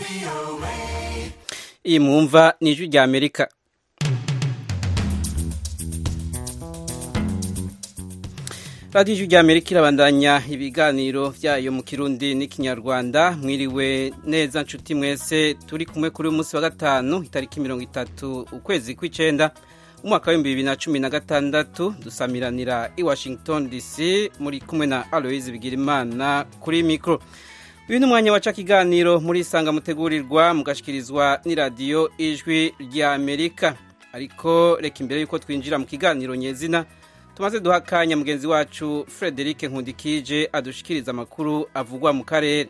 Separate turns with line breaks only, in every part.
iyi mwumva ni ijwi rya amerika radiyo ijwi rya amerika irabandanya ibiganiro byayo mu kirundi n'ikinyarwanda mwiriwe neza nshuti mwese turi kumwe kuri uyu munsi wa gatanu itariki mirongo itatu ukwezi kw'icyenda umwaka w'ibihumbi bibiri na cumi na gatandatu dusamiranira i washington dc muri kumwe na aloise bigirimana kuri mikoro uyu ni umwanya waca ikiganiro muri isanga mutegurirwa mugashikirizwa n'iradiyo ijwi rya amerika ariko reka imbere y'uko twinjira mu kiganiro nyezina tumaze duha akanya mugenzi wacu frederic nkundikije adushikiriza amakuru avugwa mu karere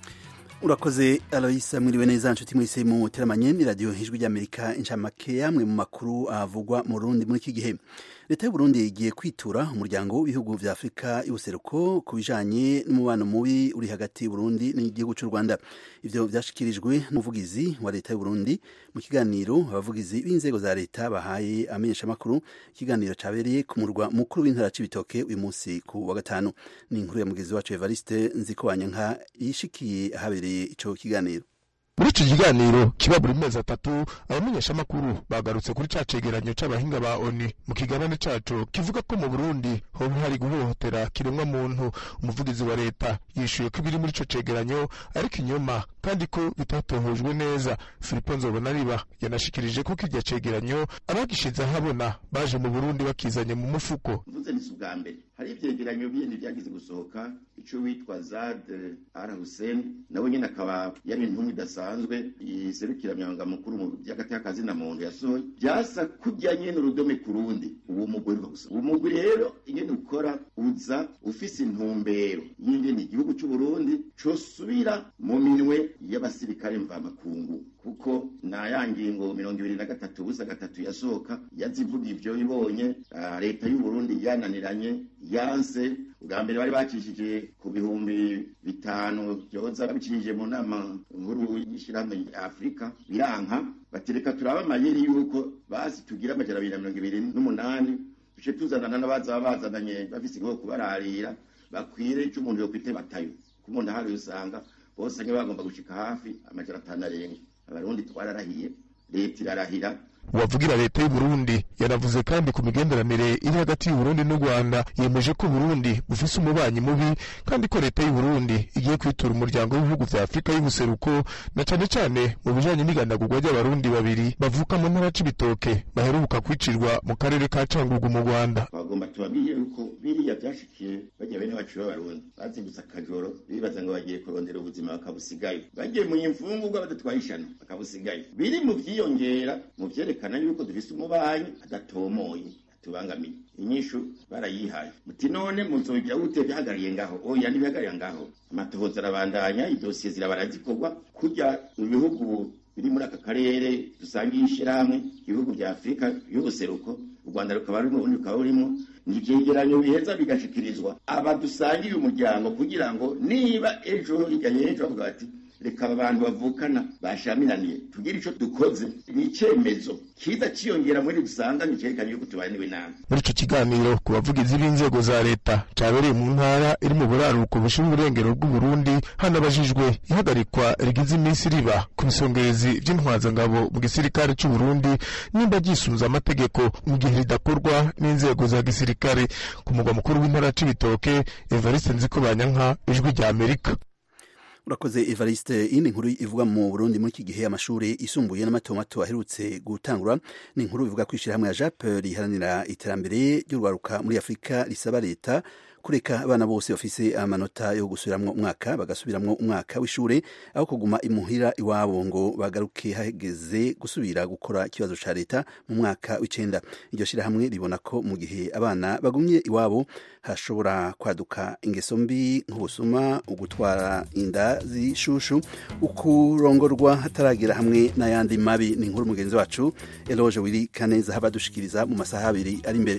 urakoze aloyisa mwiriwe neza nshuti mwese mu teramanye ni radiyo ijwi ry'amerika inshamake yamwe mu makuru avugwa mu rundi muri iki gihe leta y'uburundi igiye kwitura umuryango w'ibihugu vya afurika y'ubuseruko ku bijanye n'umubano mubi uri hagati y'uburundi n'igihugu cy'u rwanda ivyo vyashikirijwe n'umuvugizi wa leta y'uburundi mu kiganiro abavugizi b'inzego za leta bahaye amenyeshamakuru ikiganiro cabereye ku murwa mukuru w'intara c'ibitoke uyu munsi ku wa gatanu ni inkuru ya mugenzi wacu evariste nzikowanyanka yishikiye ahabereye ico kiganiro
muri iki kiganiro kiba buri mezi atatu abamenyeshamakuru bagarutse kuri ca cegeranyo c'abahinga ba oni mu kiganane caco kivuga ko mu burundi hoba hari guhohotera kiremwa muntu umuvugizi wa leta yishuye ko ibiri muri ico cegeranyo ariko inyuma kandi ko bitatohojwe neza filipo nzobonariba yanashikirije ko kirya cegeranyo abagishize ahabona baje mu burundi bakizanye mu mufuko
mvuze ni ubwa mbere hari ivyegeranyo bindi vyagize gusohoka ico witwa zad al hussein nawe nyene akaba yari intumwa idasanzwe iserukira myanga mukuru mu vy'agati y'akazina muntu yasohoye vyasa kurya nyene urudome ku rundi uwo mugwi ruva gusa uwo mugwi rero ingene ukora uza ufise intumbero y'ingene igihugu c'uburundi cosubira mu minwe y'abasirikare mvamakungu kuko na ya ngingo mirongo ibiri na gatatu busa gatatu yasohoka yazivuga ivyo ibonye leta y'uburundi yananiranye yanse ubwa mbere bari bacishije ku bihumbi bitanu vyoza babicishije mu nama nkuru y'ishirahamwe ya afurika biranka batereka turaba amayeri yuko basi tugira amajana abiri na mirongo ibiri n'umunani duce tuzanana n'abaza bazananye bafise igihugu kubararira bakwire ico umuntu yokwite batayo ku muntu ahari usanga bose nke bagomba gushika hafi amajana atanu arenga abarundi twararahiye leta irarahira
uwavugira leta y'uburundi yanavuze kandi ku migenderanire iri hagati y'uburundi n'u rwanda yemeje ko uburundi bufise umubanyi mubi kandi ko leta y'uburundi igiye kwitura umuryango w'ibihugu vya afurika y'ubuseruko na cane cane mu bijanye n'igandagurwa ry'abarundi babiri bavuka mu ntara c'ibitoke baheruka kwicirwa mu karere ka cangugu mu rwanda
bagomba tubabwiye yuko biriya vyashikiye bajya bene bacu b'abarundi bazindutse akajoro bibaza ngo bagiye kurondera ubuzima bakabusigayo bagiye mu imfungurwa badatwaye ishano bakabusigayo biri mu vyiyongera mu vyerekana vyerekana yuko dufise umubanyi adatomoye atubangamiye inyishu barayihaye muti none muzogira gute bihagariye ngaho oya ntibihagariye ngaho amatohoza arabandanya idosiye zirabara zikorwa kurya ibihugu biri muri aka karere dusangiye ishirahamwe ibihugu vya afurika y'ubuseruko u rwanda rukaba rurimo ubundi rukaba rurimo ni ivyegeranyo biheza bigashikirizwa aba dusangiye umuryango kugira ngo niba ejo hirya y'ejo bavuga bati reka abantu bavukana bashamiraniye tugire ico dukoze ni icemezo kiza ciyongera muri dusanga nicerekana yuko tubaniwe nabi
muri ico kiganiro ku bavugizi b'inzego za leta cabereye mu ntara iri mu buraruko bushira uburengero bw'uburundi hanabajijwe ihagarikwa rigize iminsi riba ku bisongerezi vy'intwazangabo mu gisirikare c'uburundi nimba ryisunze amategeko mu gihe ridakorwa n'inzego za gisirikare ku mugwa mukuru w'intara c'ibitoke evariste nzikobanyanka ijwi rya amerika
urakoze evariste iyindi nkuru ivuga mu burundi muri iki gihe amashuri yisumbuye n'amatomato aherutse gutangura ni inkuru bivuga ko ishyirahamwe ya jape riharanira iterambere ry'urwaruka muri afurika risaba leta kureka abana bose bafise amanota yo gusubiramwo umwaka bagasubiramwo umwaka w'ishure aho kuguma imuhira iwabo ngo bagaruke hageze gusubira gukora ikibazo ca leta mu mwaka w'icenda iryo shirahamwe ribona ko mu gihe abana bagumye iwabo hashobora kwaduka ingeso mbi nk'ubusuma ugutwara inda z'ishushu ukurongorwa hataragera hamwe n'ayandi mabi ni inkuru mugenzi wacu eloge wiri kaneza haba dushikiriza mu masaha abiri ari imbere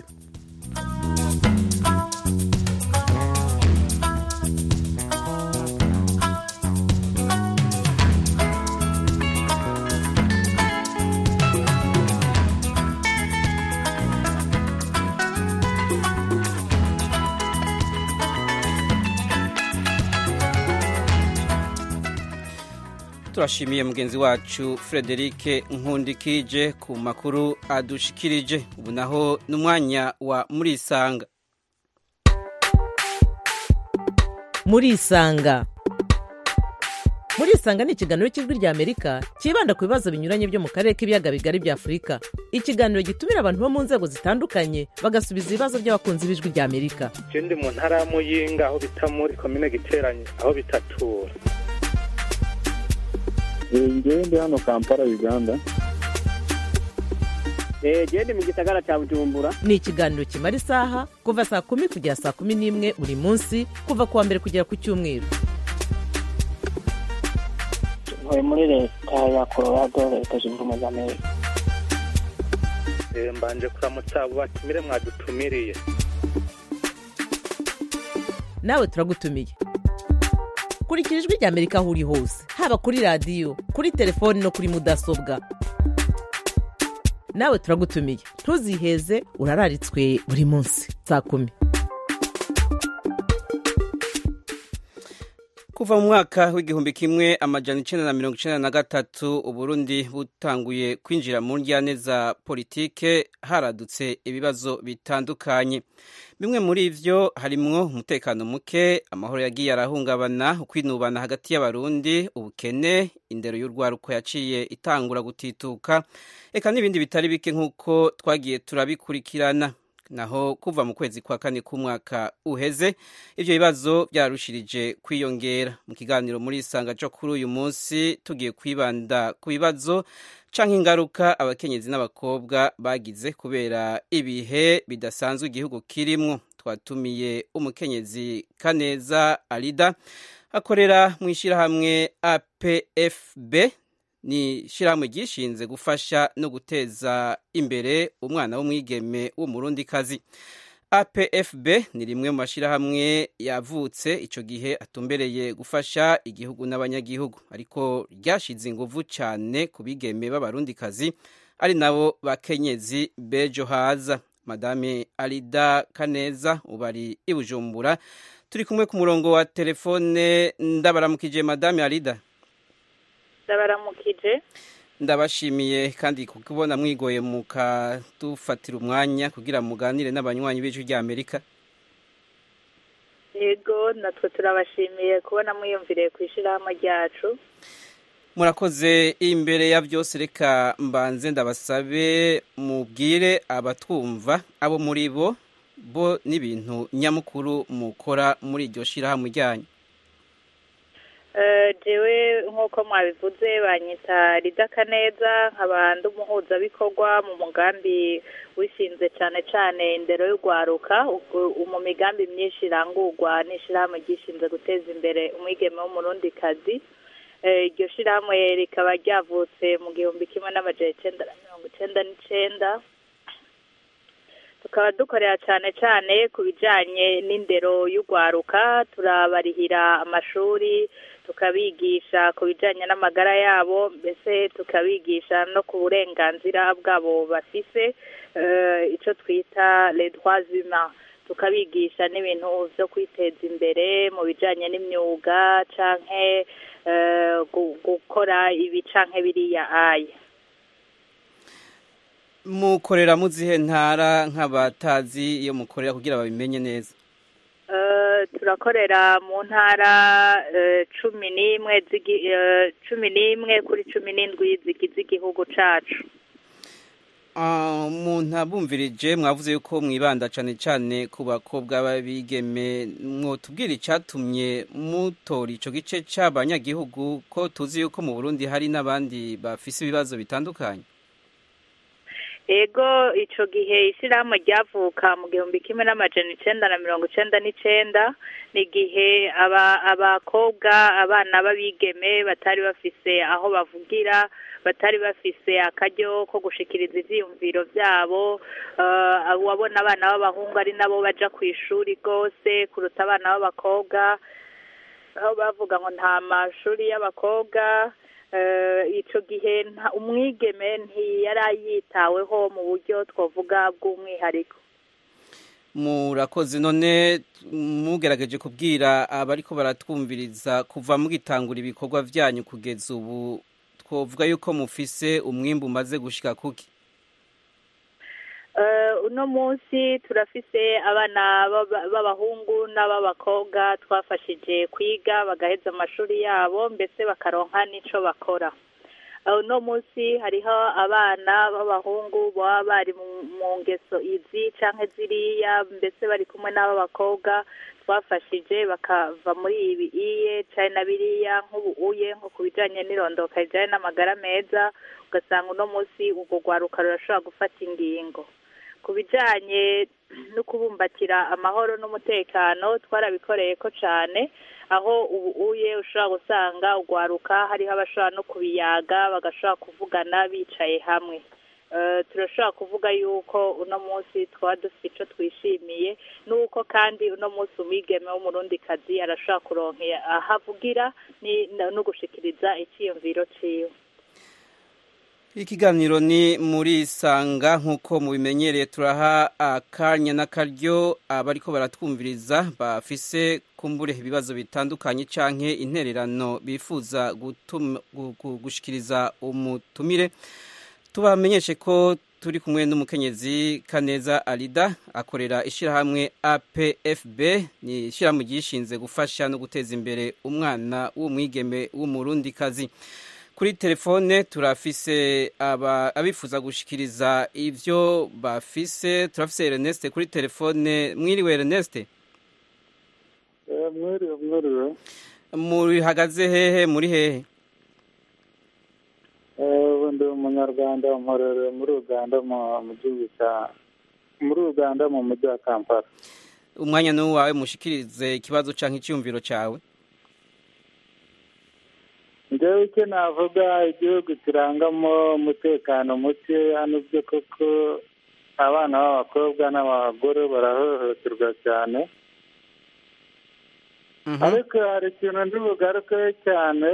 turashimiye mugenzi wacu frederic nkundikije ku makuru adushikirije ubu naho n'umwanya wa murisanga
murisanga murisanga ni ikiganiro cy'ijwi rya amerika cyibanda ku bibazo binyuranye byo mu karere k'ibiyaga bigari bya afurika ikiganiro gitumira abantu bo mu nzego zitandukanye bagasubiza ibibazo by'abakunzi b'ijwi rya amerika
je ndi mu ntara ya muyinga aho bita muri komine giteranye aho bitatura
ngewe ndi hano kampala uganda
genda mu gisagara cya bujumbura
ni ikiganiro kimara isaha kuva saa kumi kugera saa kumi n'imwe buri munsi kuva ku wa mbere kugera ku cyumweru
ntuye muri leta ya colorado leta zunze ubumwe za amerika
Eh, mbanje kuramutsa abo batumire mwadutumiriye
nawe turagutumiye kurikira ijwi rya amerika aho uri hose haba kuri radiyo kuri telefoni no kuri mudasobwa nawe turagutumiye ntuziheze urararitswe buri munsi saa kumi
kuva mu mwaka w'igihumbi kimwe amajana icenda na mirongo icenda na gatatu uburundi butanguye kwinjira mu njyane za politike haradutse ibibazo bitandukanye bimwe muri ivyo harimwo umutekano muke amahoro yagiye arahungabana ukwinubana hagati y'abarundi ubukene indero y'urwaruko yaciye itangura gutituka eka n'ibindi bitari bike nk'uko twagiye turabikurikirana naho kuva mu kwezi kwa kane k'umwaka uheze ivyo bibazo byararushirije kwiyongera mu kiganiro muri isanga cyo kuri uyu munsi tugiye kwibanda ku bibazo canke ingaruka abakenyezi n'abakobwa bagize kubera ibihe bidasanzwe igihugu kirimwo twatumiye umukenyezi kaneza arida akorera mu ishyirahamwe apfb ni ishyirahamwe ryishinze gufasha no guteza imbere umwana w'umwigeme w'umurundikazi apfb ni rimwe mu mashyirahamwe yavutse icyo gihe atumbereye gufasha igihugu n'abanyagihugu ariko ryashize inguvu cyane ku bigeme b'abarundikazi ari nabo bakenyezi bejo haza madame arida kaneza ubu ari i bujumbura turi kumwe ku murongo wa telefone ndabaramukije madame arida
ndabaramukije
ndabashimiye kandi kubona mwigoye mukadufatira umwanya kugira muganire n'abanywanyi b'ijwi rya amerika
yego natwe turabashimiye kubona mwiyumviriye ku ishyirahamwe ryacu
murakoze imbere ya byose reka mbanze ndabasabe mubwire abatwumva abo muri bo bo n'ibintu nyamukuru mukora muri iryo shyirahamwe ryanyu
jewe nk'uko mwabivuze banyita ridakaneza nkaba ndi umuhuzabikorwa mu mugambi wishinze cyane cyane indero y'urwaruka mu migambi myinshi irangurwa n'ishyirahamwe ryishinze guteza imbere umwigeme w'umurundikazi iryo shyirahamwe rikaba ryavutse mu gihumbi kimwe n'amajana icyenda na mirongo icyenda n'icyenda tukaba dukorera cyane cyane ku bijyanye n'indero y'urwaruka turabarihira amashuri tukabigisha ku bijyanye n'amagara yabo mbese tukabigisha no ku burenganzira bwabo bafise icyo twita redwazima tukabigisha n'ibintu byo kwiteza imbere mu bijyanye n'imyuga cyangwa gukora ibi cyangwa biriya aya
mukorera mu zihe ntara nk'abatazi iyo mukorera kugira babimenye neza
turakorera mu ntara cumi n'imwe cumi n'imwe kuri cumi n'indwi zigize igihugu cyacu
umuntu abumvirije mwavuze yuko mwibanda cyane cyane ku bakobwa b'abigeme mwotubwira icyatumye mutora icyo gice cy'abanyagihugu ko tuzi yuko mu burundi hari n'abandi bafise ibibazo bitandukanye
ego icyo gihe ishyirahamwe ryavuka mu gihumbi kimwe n'amajana icyenda na mirongo icyenda n'icyenda ni igihe abakobwa abana b'abigeme batari bafise aho bavugira batari bafise akaryo ko gushikiriza ivyiyumviro vyabo wabona abana b'abahungu ari nabo baja ku ishuri rwose kuruta abana b'abakobwa aho bavuga ngo nta mashuri y'abakobwa icyo gihe umwigeme ntiyari yitaweho mu buryo twavuga bw'umwihariko
murakoze none mugerageje kubwira abariko baratwumviriza kuva mugitangura ibikorwa vyanyu kugeza ubu twovuga yuko mufise umwimbu umaze gushika kuki
uno munsi turafise abana b'abahungu n'ab'abakobwa twafashije kwiga bagaheza amashuri yabo mbese bakaronka n'ico bakora uno munsi hariho abana b'abahungu baba bari mu ngeso izi canke ziriya mbese bari kumwe n'ab'abakobwa twafashije bakava muri ibi iye cane na biriya nk'ubuuye nko ku bijanye n'irondoka rijanye n'amagara meza ugasanga uno munsi urwo rwaruka rurashobora gufata ingingo ku bijanye no kubumbatira amahoro n'umutekano twarabikoreye ko cane aho ubu uye ushobora gusanga urwaruka hariho abashobora no kubiyaga bagashobora kuvugana bicaye hamwe turashobora kuvuga yuko uno munsi twaba dufite icyo twishimiye n'uko kandi uno munsi umwigeme w'umurundikazi arashobora kuronkera aho avugira no gushikiriza icyiyumviro cyiwe
ikiganiro ni muri isanga nk'uko mubimenyereye turaha akanya n'akaryo abariko baratwumviriza bafise kumbure ibibazo bitandukanye canke intererano bifuza gushikiriza umutumire tubamenyeshe ko turi kumwe n'umukenyezi kaneza arida akorera ishyirahamwe apfb ni ishyirahamwe ryishinze gufasha no guteza imbere umwana w'umwigeme w'umurundikazi kuri telefone turafise abifuza gushikiriza ivyo bafise turafise Ernest kuri telefone mwiriwe Ernest
mwiriwe mwiriwe
muri hagaze hehe muri hehe
ubu ndi umunyarwanda mporere muri uganda mu gihugu cya muri uganda mu mujyi wa kampala
umwanya ni uwawe mushikirize ikibazo canke icyumviro cawe
njyewe icyo navuga igihugu kirangamo umutekano muke hano byo koko abana b'abakobwa n'abagore barahohoterwa cyane ariko hari ikintu ndi bugarukeho cyane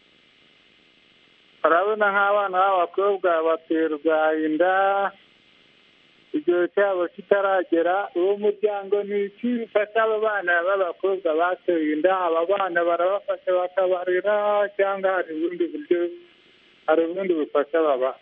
urabona nk'abana b'abakobwa baterwa inda igihe cyabo kitaragera uwo muryango ni iki bifasha aba bana b'abakobwa batewe inda aba bana barabafasha bakabarera cyangwa hari ubundi buryo hari ubundi bufasha baba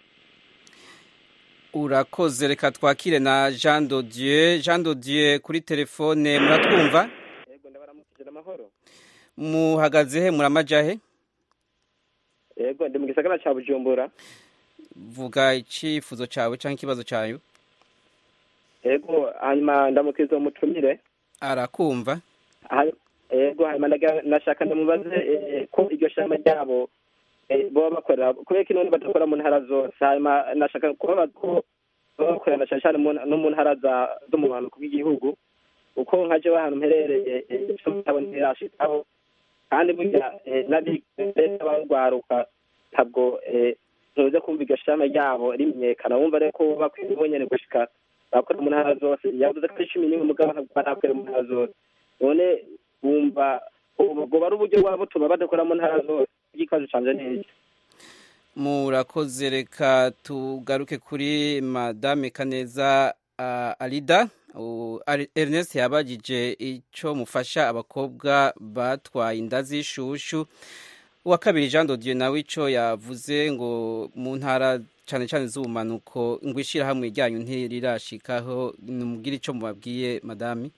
urakoze reka twakire na jean dodieu jean dodieu kuri telefone muratwumva
yego ndabaramukije amahoro
muhagaze he muramajahe
yego ndi mu gisagara cya bujumbura
vuga icyifuzo cyawe cyangwa ikibazo cyawe
yego hanyuma ndamukiriza umutumire
arakumva
yego hanyuma nashaka ndamubaze ko iryo shamba ryabo baba bakorera kubera ko ino badakora mu ntara zose hanyuma nashaka kubabaza ko baba bakorera cyane cyane no mu ntara zo mu bumanuko bw'igihugu uko nka jewe ahantu mperereye icyo mutabo ntirashitaho kandi burya n'abarwaruka ntabwo ntuze kumva iryo shamba ryabo rimenyekana wumva rero ko bakwiye bonyene gushika bakora mu ntara zose yavuze ko ari cumi n'imwe mugabo ntabwo barakorera mu ntara zose none wumva ubwo ari uburyo bwaba butuma badakora mu ntara zose ikibazo canje neza
murakoze reka tugaruke kuri madame kaneza uh, arida uh, ernest yabagije icyo mufasha abakobwa batwaye inda z'ishushu uwa kabiri jean dodieu nawe icyo yavuze ngo mu ntara cyane cyane z'ubumanuko ngo ishyirahamwe ryanyu ntirirashikaho nimubwire icyo mubabwiye madame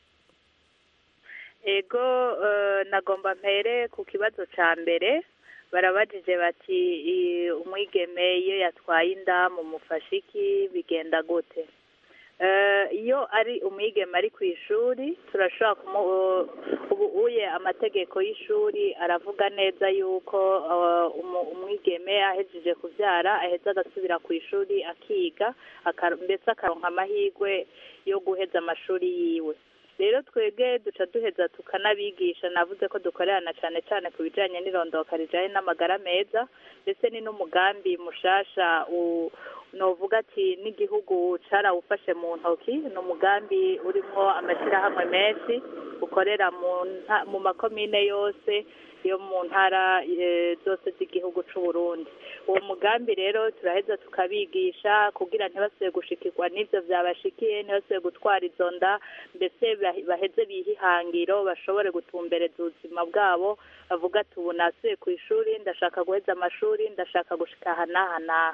ego nagomba mpere ku kibazo cya mbere barabajije bati umwigeme iyo yatwaye inda mu mufashiki bigenda gute iyo ari umwigeme ari ku ishuri turashobora ubu uye amategeko y'ishuri aravuga neza yuko umwigeme ahejeje kubyara aheza agasubira ku ishuri akiga ndetse akaronka amahirwe yo guheza amashuri yiwe rero twebwe duca duheza tukanabigisha navuze ko dukorerana cyane cyane ku bijyanye n'irondoka rijyanye n'amagara meza ndetse ni n'umugambi mushasha novuga ati n'igihugu carawufashe mu ntoki ni umugambi urimo amashyirahamwe menshi ukorera mu nta- mu makomine yose yo mu ntara eh, zose z'igihugu c'u Burundi uwo mugambi rero turaheza tukabigisha kugira ntibasubire gushikirwa n'ivyo vyabashikiye ntibasubire gutwara izo nda mbese bah- baheze bihe ihangiro bashobore gutumbereza ubuzima bwabo bavuga ati ubu nasubiye ku ishuri ndashaka guheza amashuri ndashaka gushika aha n'aha n'aha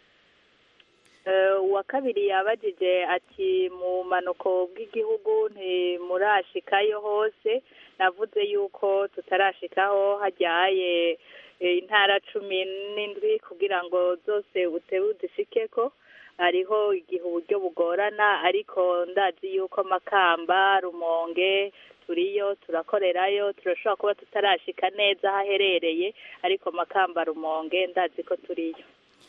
Eh, uwa kabiri yabajije ati mu manuko bw'igihugu ntimurashikayo hose navuze yuko tutarashikaho hajyaye eh, intara cumi n'indwi kugira ngo zose utebe uzishikeko hariho igihe uburyo bugorana ariko ndazi yuko makamba rumonge turiyo turakorerayo turashobora kuba tutarashika neza aho aherereye ariko makamba rumonge ndazi ko turiyo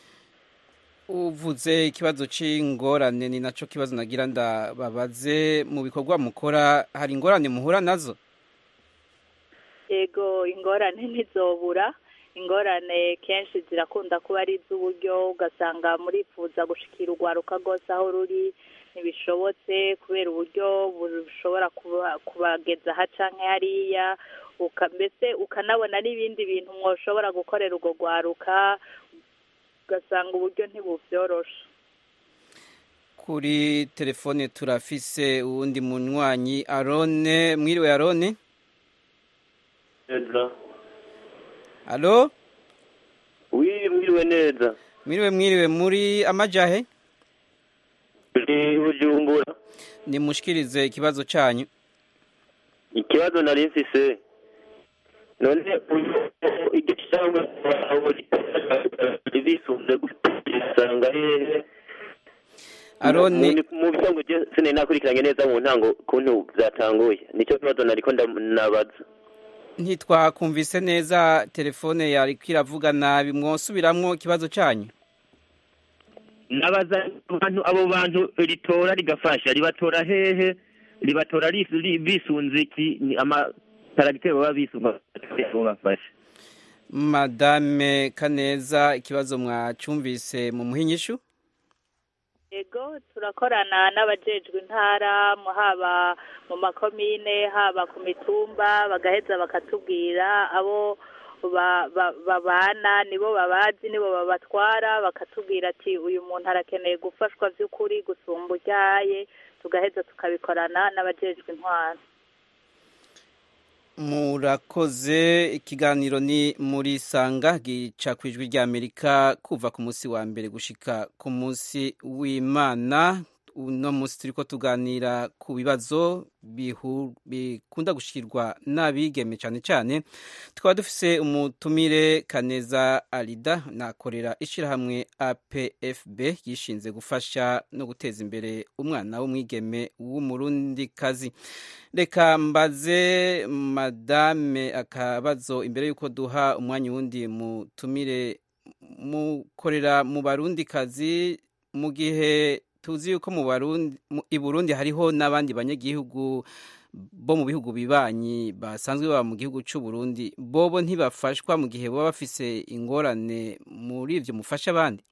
uvuze ikibazo c'ingorane ni naco kibazo nagira ndababaze mu bikorwa mukora hari ingorane muhura nazo
yego ingorane ntizobura ingorane kenshi zirakunda kuba ari iz'uburyo ugasanga murifuza gushikira urwaruka rwose aho ruri ntibishobotse kubera uburyo bushobora kuba- kubageza aha canke hariya uka- mbese ukanabona n'ibindi bintu mwoshobora gukorera urwo rwaruka ugasanga uburyo ntibuvyoroshe
kuri telefone turafise uwundi munywanyi arone mwiriwe arone
neza
alo
wi mwiriwe neza
mwiriwe mwiriwe muri amajahe
ni bujumbura
nimushikirize ikibazo canyu
ikibazo nari mfise none uyu iryo cyangwa bisunze gusanga hehe
Aroni-
Mu- mu bisanzwe je sinari nakurikiranye neza mu ntango kuntu vyatanguye nicyo kibazo nariko nabaza
ntitwakumvise neza telefone yariko iravuga nabi mwosubiramwo ikibazo canyu
nabaza abantu abo bantu ritora rigafasha ribatora hehe ribatora ris- ri- bisunze iki ni amaparagiteri baba bisunga abo bafasha
madame kaneza ikibazo mwacumvise mu muhinyishu
yego turakorana n'abajejwe intara mu- haba mu makomine haba ku mitumba bagaheza bakatubwira abo ba- ba- babana nibo babazi nibo babatwara bakatubwira ati uyu muntu arakeneye gufashwa by'ukuri gusumba uryaye tugaheza tukabikorana n'abajejwe intwara
murakoze ikiganiro ni muri sanga gica ku ijwi ry'amerika kuva ku munsi wa mbere gushika ku munsi w'imana uno munsi turiko tuganira ku bibazo bihu- bikunda gushikirwa n'abigeme cyane cyane tukaba dufise umutumire kaneza arida nakorera ishyirahamwe apfb yishinze gufasha no guteza imbere umwana w'umwigeme w'umurundikazi reka mbaze madame akabazo imbere y'uko duha umwanya wundi mutumire mukorera mu barundikazi mu gihe tuzi yuko mu barundi mu- i burundi hariho n'abandi banyagihugu bo mu bihugu bibanyi basanzwe baba mu gihugu cy'u Burundi bobo ntibafashwa mu gihe baba bafise ingorane muri ivyo mufasha abandi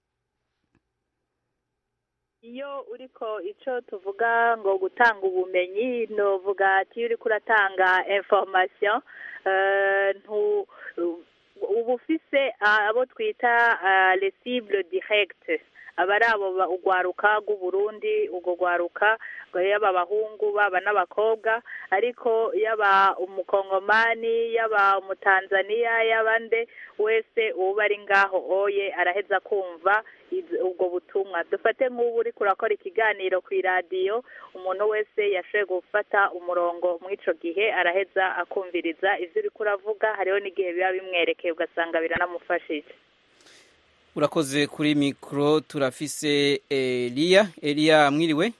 iyo uriko ico tuvuga ngo gutanga ubumenyi novuga ati iyo uriko uratanga information eh, ntu uba ufise ah, abo twita ah, les cibles directes aba ari abo ba- urwaruka rw'uburundi urwo rwaruka yaba abahungu baba n'abakobwa ariko yaba umukongomani yaba umutanzaniya yaba nde wese uba ari ngaho oye araheza kumva iz- ubwo butumwa dufate nk'ubu uri kurakora ikiganiro ku iradiyo umuntu wese yashoboye gufata umurongo muri ico gihe araheza akumviriza ivyo uriko uravuga hariho n'igihe biba bimwerekeye ugasanga biranamufashije
urakoze kuri mikoro turafise eliya eliya mwiriwe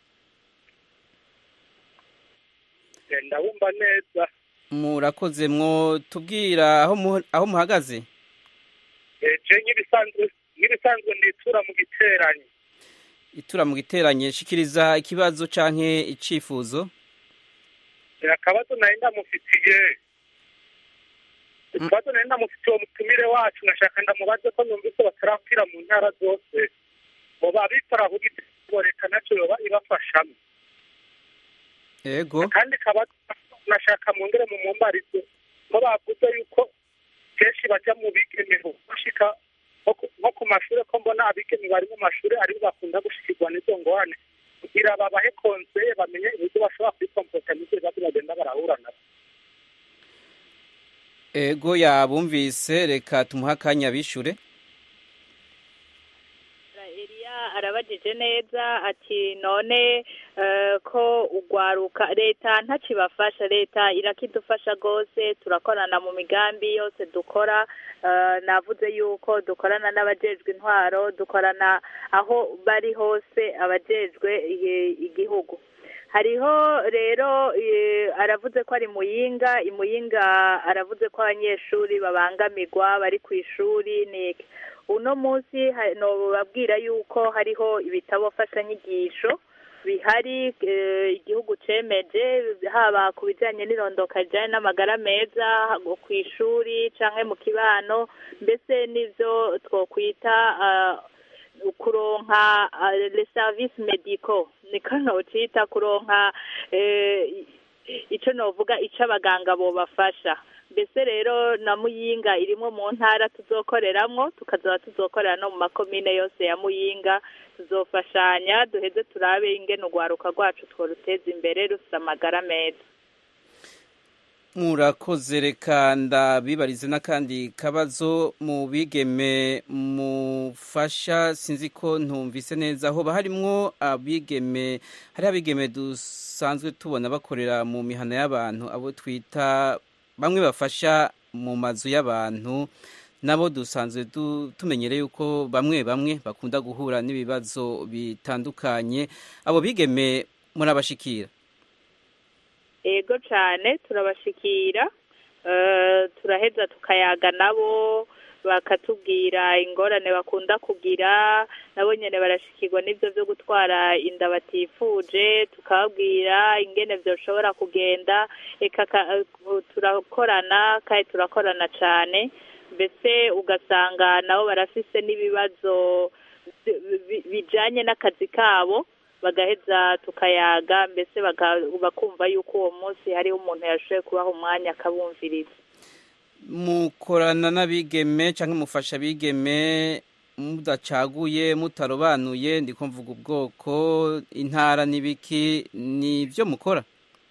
ndabumva neza
murakoze mwo tubwira aho mu- aho muhagaze
je nk'ibisanzwe nk'ibisanzwe nitura mu giteranyi
itura mu giteranye shikiriza ikibazo canke icifuzo
akabazo nari ndamufitiye ikibazo nari ndamufitiye uwo mutumire wacu nashaka ndamubaze ko numvise batarakwira mu ntara zose boba bikora ahubwo itegeko leta nacyo yoba ibafashamo
ego
kandi kaba nashaka mwongere mu mumbarize ko bavuze yuko kenshi bajya mu bigeneho bashika nko ku- nko ku mashuri ko mbona abigeme bari mu mashuri aribo bakunda gushikirwa n'izo ngorane kugira babahe konseye bamenye uburyo bashobora kwikompota n'ibyo bibazo bagenda barahura nabyo
ego yabumvise reka tumuhe akanya bishure
Eliya arabajije neza ati none eh, ko ugwaruka leta ntakibafasha leta irakidufasha rwose turakorana mu migambi yose dukora eh, navuze yuko dukorana n'abajejwe intwaro dukorana aho bari hose abajejwe eh, igihugu hariho rero eh, aravuze ko ari muyinga imuyinga aravuze ko abanyeshuri babangamirwa bari ku ishuri ni uno munsi ha- nobabwira yuko hariho ibitabo mfashanyigisho bihari eh, igihugu cemeje haba ku bijanye n'irondoka rijanye n'amagara meza go ku ishuri canke mu kibano mbese n'ivyo twokwita ah, kuronka ah, les services médicaux niko nocita kuronka eh, ico novuga ico abaganga bobafasha mbese rero na muyinga irimwo mu ntara tuzokoreramwo tukazoba tuzokorera no mu makomine yose ya muyinga tuzofashanya duheze turabe ingene urwaruka rwacu tworuteza imbere rufite amagara meza
murakoze reka ndabibarize n'akandi kabazo mu bigeme mufasha sinzi ko ntumvise neza hoba harimwo abigeme hari abigeme dusanzwe tubona bakorera mu mihana y'abantu abo twita bamwe bafasha mu mazu y'abantu nabo dusanzwe du- tumenyereye yuko bamwe bamwe bakunda guhura n'ibibazo bitandukanye abo bigeme murabashikira
ego cane turabashikira eh, turaheza tukayaga nabo bakatubwira ingorane bakunda kugira nabo nyene barashikirwa n'ivyo vyo gutwara inda batifuje tukababwira ingene vyoshobora kugenda eka ka- eh, turakorana kandi turakorana cane mbese ugasanga nabo barafise n'ibibazo bi- bi- bijanye n'akazi kabo bagaheza tukayaga mbese baka- bakumva yuko uwo munsi hariho umuntu yashoboye kubaha umwanya akabumviriza
mukorana n'abigeme cyangwa mufasha abigeme mudacaguye mutarobanuye ndiko mvuga ubwoko intara n'ibiki ni byo mukora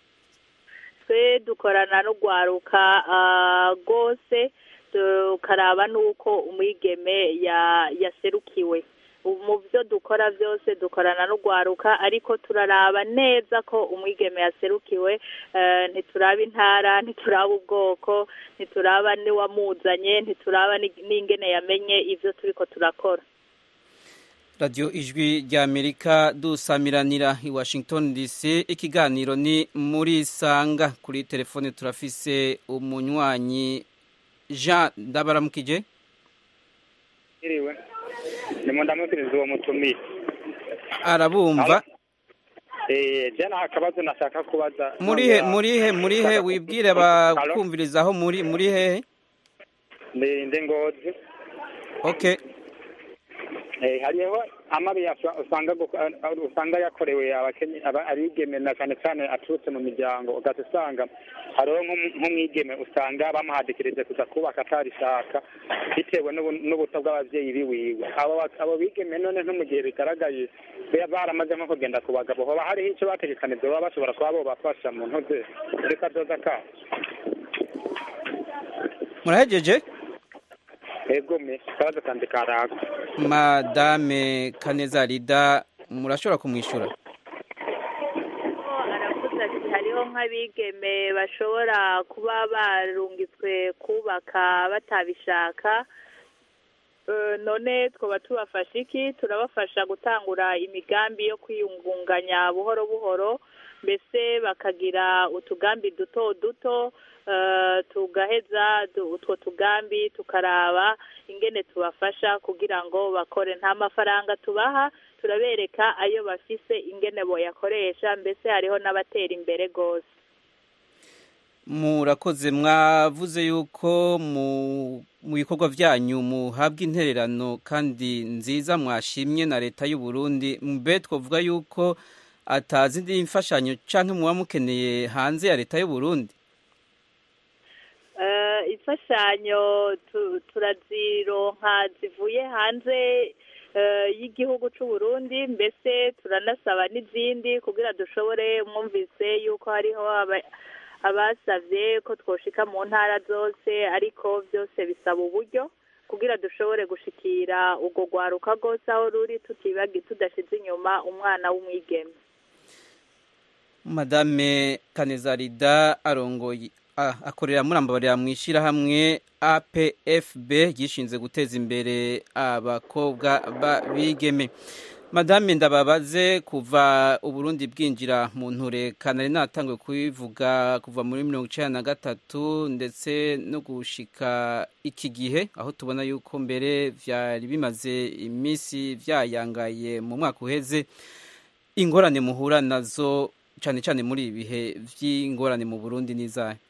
twe dukorana n'urwaruka ah, rwose tukaraba n'uko umwigeme ya- yaserukiwe Ubu mu byo dukora byose dukorana n'urwaruka ariko turaraba neza ko umwigeme yaserukiwe eh, ntituraba intara ntituraba ubwoko ntituraba n'iwamuzanye ntituraba ni- n'ingene yamenye ibyo turiko turakora
radiyo ijwi ry'amerika dusamiranira i washington dc ikiganiro ni muri sanga kuri telefone turafise umunywanyi jean ndabaramukije
iriwe ndimo ndamubwiriza uwo mutumiye
arabumva
eh je nta kabazo nashaka kubaza
murihe murihe murihe wibwire abakumviriza aho muri muri hehe
ndi ndi ngozi
okay
eh hariho amabi yaswa- usanga gu- uh, usanga yakorewe abakenye aba- abigeme na cyane cyane aturutse mu miryango ugahita usanga hariho nk'umu- nk'umwigeme usanga bamuhadikirije kuza kubaka atarishaka bitewe n'ubu- n'ubuto bw'abavyeyi biwiwe abo ba- abo bigeme none nko mu gihe bigaragaye be- baramaze nko kugenda ku bagabo hoba hariho icyo bategekanije baba bashobora kuba bobafasha mu ntuze muri kazoza kabo
murahejeje
egome kabazo kandi karago
madame kaneza rida murashobora kumwishyura
aravuze ati hariho nk'abigeme bashobora kuba barungitswe kubaka batabishaka Eh, none twaba tubafasha iki turabafasha gutangura imigambi yo kwiyungunganya buhoro buhoro mbese bakagira utugambi duto duto eh, tugaheza du- utwo tugambi tukaraba ingene tubafasha kugira ngo bakore nta mafaranga tubaha turabereka ayo bafise ingene boyakoresha mbese hariho n'abatera imbere rwose
murakoze mwavuze yuko mu bikorwa byanyu muhabwa intererano kandi nziza mwashimye na leta y'u Burundi mbe twavuga yuko atazi indi mfashanyo cyangwa muba mukeneye hanze ya leta y'u Burundi
imfashanyo turazironka zivuye hanze y'igihugu cy'u Burundi mbese turanasaba n'izindi kugira dushobore mwumvise yuko hariho abasabye ko twoshika mu ntara zose ariko byose bisaba uburyo kugira dushobore gushikira urwo rwaruka rwose aho ruri tutibagi tudashyize inyuma umwana w'umwigeme
madame kanezarida arongoye akorera muri ambabarira mu ishyirahamwe apfb ryishinze guteza imbere abakobwa b'abigeme madame ndababaze kuva uburundi bwinjira mu nture kanari natangiye kubivuga kuva muri mirongo icyenda na gatatu ndetse no gushika iki gihe aho tubona yuko mbere byari bimaze iminsi byayangaye mu mwaka uheze ingorane muhura nazo cyane cyane muri ibi bihe by'ingorane mu burundi n'izayo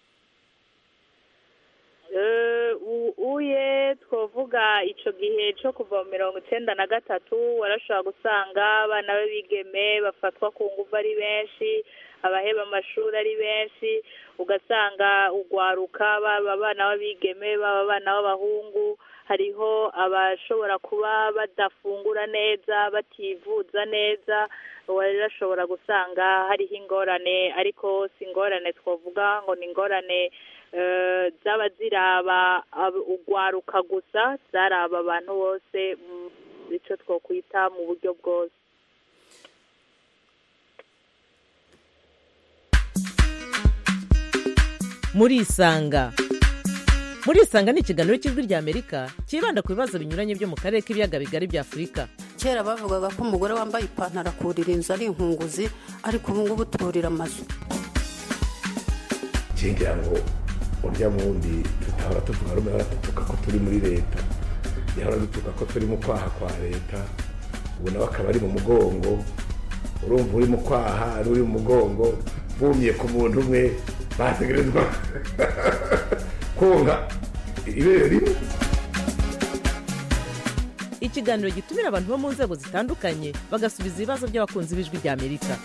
uye twavuga icyo gihe cyo kuva mu mirongo icyenda na gatatu warashobora gusanga abana b'abigeme bafatwa ku ngufu ari benshi abaheba amashuri ari benshi ugasanga ugwaruka baba abana b'abigeme baba abana b'abahungu hariho abashobora kuba badafungura neza bativuza neza warashobora gusanga hariho ingorane ariko si ingorane twavuga ngo ni ingorane zaba ziraba ugwaruka gusa zaraba abantu bose icyo twakwita mu buryo bwose
murisanga murisanga ni ikiganiro cy'ijwi ry'amerika cyibanda ku bibazo binyuranye byo mu karere k'ibiyaga bigari bya afurika
kera bavugaga ko umugore wambaye ipantaro akurira inzu ari inkunguzi ariko ubu ngubu turira amazu
ngira ngo urya wundi tutahora tuvuga rumwe hora dutuka ko turi muri leta yahora dutuka ko turi mu kwaha kwa leta ubu nawe akaba ari mu mugongo urumva uri mu kwaha ari uri mu mugongo bumye ku muntu umwe bategerezwa konka ibere rimwe
ikiganiro gitumira abantu bo mu nzego zitandukanye bagasubiza ibibazo by'abakunzi b'ijwi ry'amerika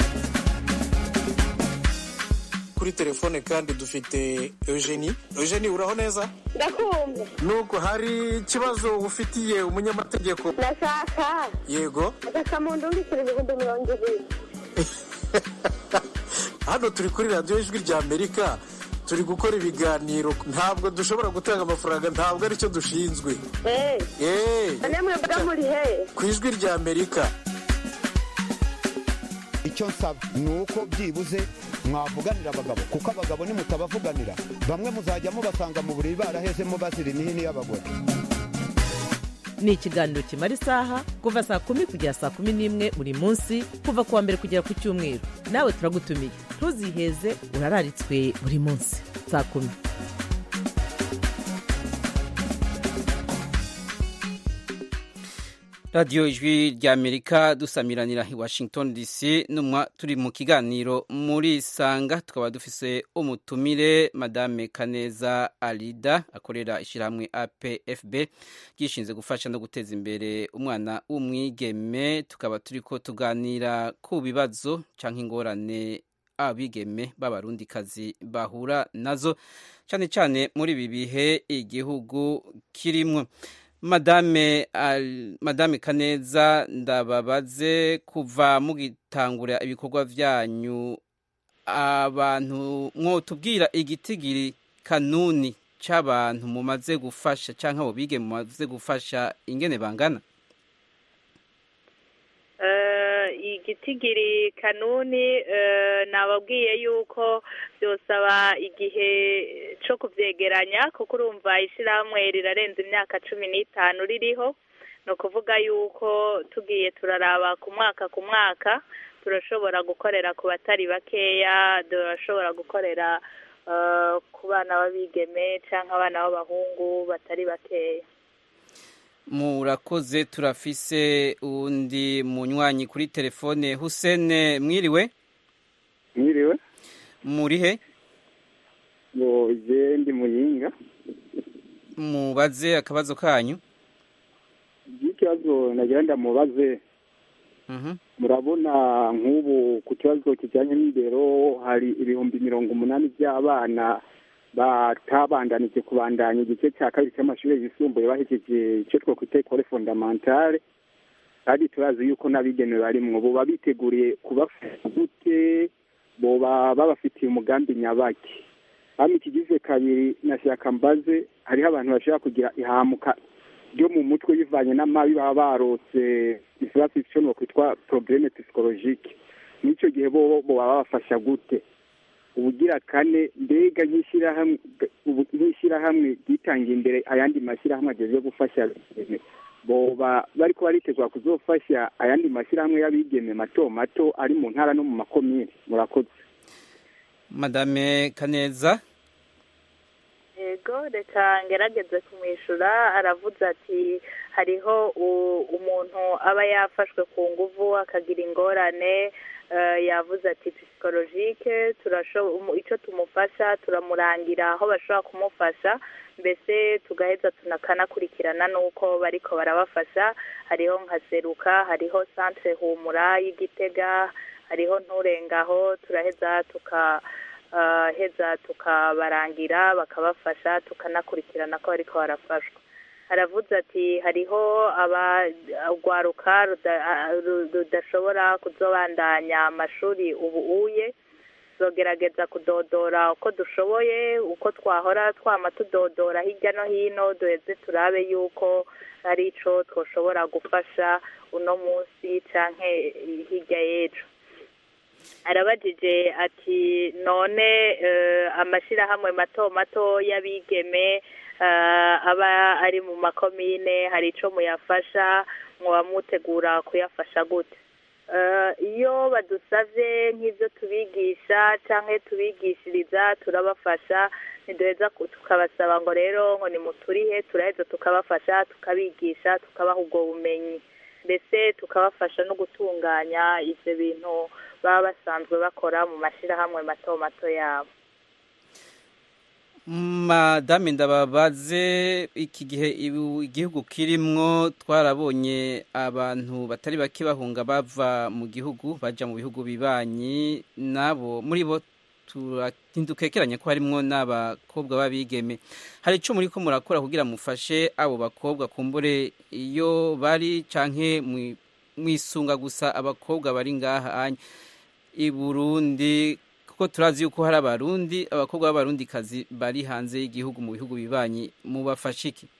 kuri telefone kandi dufite eugenie eugenie uraho neza
ndakumva
nuko hari ikibazo ufitiye umunyamategeko
ndashaka
yego
agakamuntu mbikira ibihumbi mirongo ibiri
hano turi kuri radiyo ijwi rya amerika turi gukora ibiganiro ntabwo dushobora gutanga amafaranga ntabwo aricyo dushinzwe
eee namwe mba muri he
ku ijwi rya amerika
icyo nsaba ni uko byibuze mwavuganira abagabo kuko abagabo nimutabavuganira bamwe muzajya mubasanga mu buriri barahezemo bazira imihini y'abagore
ni ikiganiro kimara isaha kuva saa kumi kugera saa kumi n'imwe buri munsi kuva ku wa mbere kugera ku cyumweru nawe turagutumiye ntuziheze urararitswe buri munsi saa kumi
radiyo ijwi ry'amerika dusamiranira i washington dc numwa turi mu kiganiro muri sanga tukaba dufise umutumire madame kaneza arida akorera ishyirahamwe apfb ryishinze gufasha no guteza imbere umwana w'umwigeme tukaba turi ko tuganira ku bibazo cyangwa ingorane abigeme b'abarundikazi bahura nazo cyane cyane muri ibi bihe igihugu kirimo madame madame kaneza ndababaze kuva mugitangura ibikorwa byanyu abantu mwotubwira igitigiri kanuni cy'abantu mumaze gufasha cyangwa abo bige mumaze gufasha ingene bangana
igitigiri kanuni nababwiye yuko byosaba igihe cyo kubyegeranya kuko urumva ishyirahamwe rirarenza imyaka cumi n'itanu ririho ni ukuvuga yuko tugiye turaraba ku mwaka ku mwaka turashobora gukorera ku batari bakeya turashobora gukorera ku bana b'abigeme cyangwa abana b'abahungu batari bakeya
murakoze turafise undi munywanyi kuri telefone husene mwiriwe
mwiriwe
muri he
ngo je ndi muyinga
mubaze akabazo kanyu
ikibazo nagira ndamubaze murabona nk'ubu ku kibazo kijyanye n'indero hari ibihumbi mirongo umunani by'abana batabandanije kubandanya igice cya kabiri cy'amashuri yisumbuye bahejeje icyo twakwita ekole fondamentale kandi turazi yuko n'abigenewe barimwo boba biteguriye kubafasha gute boba babafitiye umugambi nyabaki hano ikigize kabiri nashaka mbaze hariho abantu bashobora kugira ihamuka ryo mu mutwe bivanye n'amabi baba barose ikibazo icyo kwitwa probleme psychologique n'icyo gihe bo bo baba babafasha gute ubugira kane mbega nk'ishyirahamwe nk'ishyirahamwe ryitangiye imbere ayandi mashyirahamwe ageze gufasha abigeme boba bariko baritegura kuzofasha ayandi mashyirahamwe y'abigeme mato mato ari mu ntara no mu makomine murakoze
madame kaneza
yego reka ngerageze kumwishyura aravuze ati hariho umuntu aba yafashwe ku nguvu akagira ingorane yavuze ati psikologike icyo tumufasha turamurangira aho bashobora kumufasha mbese tugaheza tunakanakurikirana n'uko bariko barabafasha hariho nka seruka hariho centre humura y'igitega hariho nturengaho turaheza tuka heza tukabarangira bakabafasha tukanakurikirana ko bariko barafashwa aravuze ati hariho abagwaruka rudashobora kuzobandanya amashuri ubu uye tuzogerageza kudodora uko dushoboye uko twahora twama tudodora hirya no hino duheze turabe yuko hari ico twoshobora gufasha uno munsi canke hirya y'ejo arabajije ati none amashyirahamwe mato mato y'abigeme aba ari mu makomine hari icyo muyafasha muba mutegura kuyafasha gute iyo badusabye nk'ibyo tubigisha cyangwa tubigishiriza turabafasha ntiduheza tukabasaba ngo rero ngo nimuturihe turaheza tukabafasha tukabigisha tukabaha ubwo bumenyi mbese tukabafasha no gutunganya ibyo bintu baba basanzwe bakora mu mashyirahamwe mato mato yabo
madame ndababaze iki gihe igihugu kirimwo twarabonye abantu batari bake bahunga bava mu gihugu bajya mu bihugu bibanyi nabo muri bo ntidukekeranye ko harimwo n'abakobwa b'abigeme hari icyo muri ko murakora kugira mufashe abo bakobwa kumbure iyo bari canke mwisunga gusa abakobwa bari ngaha i burundi kuko turazi yuko hari abarundi abakobwa b'abarundikazi bari hanze y'igihugu mu bihugu bibanyi mubafashe iki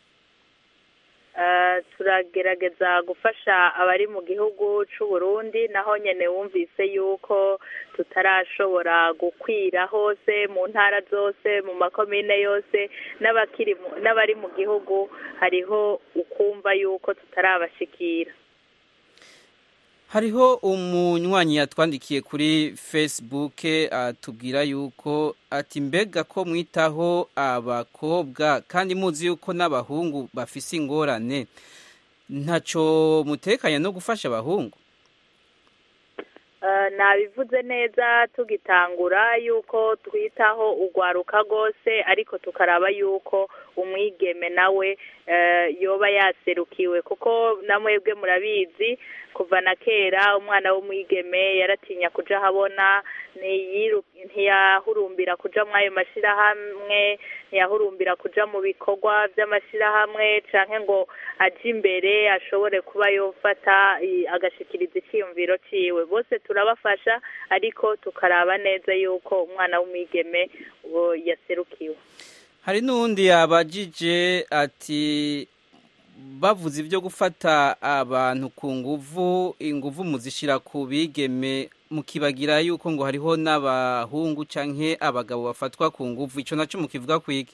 turagerageza gufasha abari mu gihugu cy'u Burundi naho nyine wumvise yuko tutarashobora gukwira hose mu ntara zose mu makomine yose n'abari mu gihugu hariho ukumva yuko tutarabashikira
hariho umunywanyi yatwandikiye kuri facebook atubwira yuko ati mbega ko mwitaho abakobwa kandi muzi yuko n'abahungu bafise ingorane ntacyo mutekanye no gufasha abahungu
nabivuze neza tugitangura yuko twitaho urwaruka rwose ariko tukaraba yuko umwigeme nawe yoba yaserukiwe kuko namwebwe murabizi kuva na kera umwana w'umwigeme yaratinya kuja ahabona ntiyahurumbira kuja muri ayo mashyirahamwe ntiyahurumbira kuja mu bikorwa by'amashyirahamwe canke ngo aje imbere ashobore kuba yofata agashikiriza icyiyumviro ciwe bose turabafasha ariko tukaraba neza yuko umwana w'umwigeme yaserukiwe
hari n'uwundi yabajije ati bavuze ibyo gufata abantu ku nguvu inguvu muzishyira ku bigeme mukibagira yuko ngo hariho n'abahungu cyangwa abagabo bafatwa ku nguvu icyo nacyo mukivuga ku iki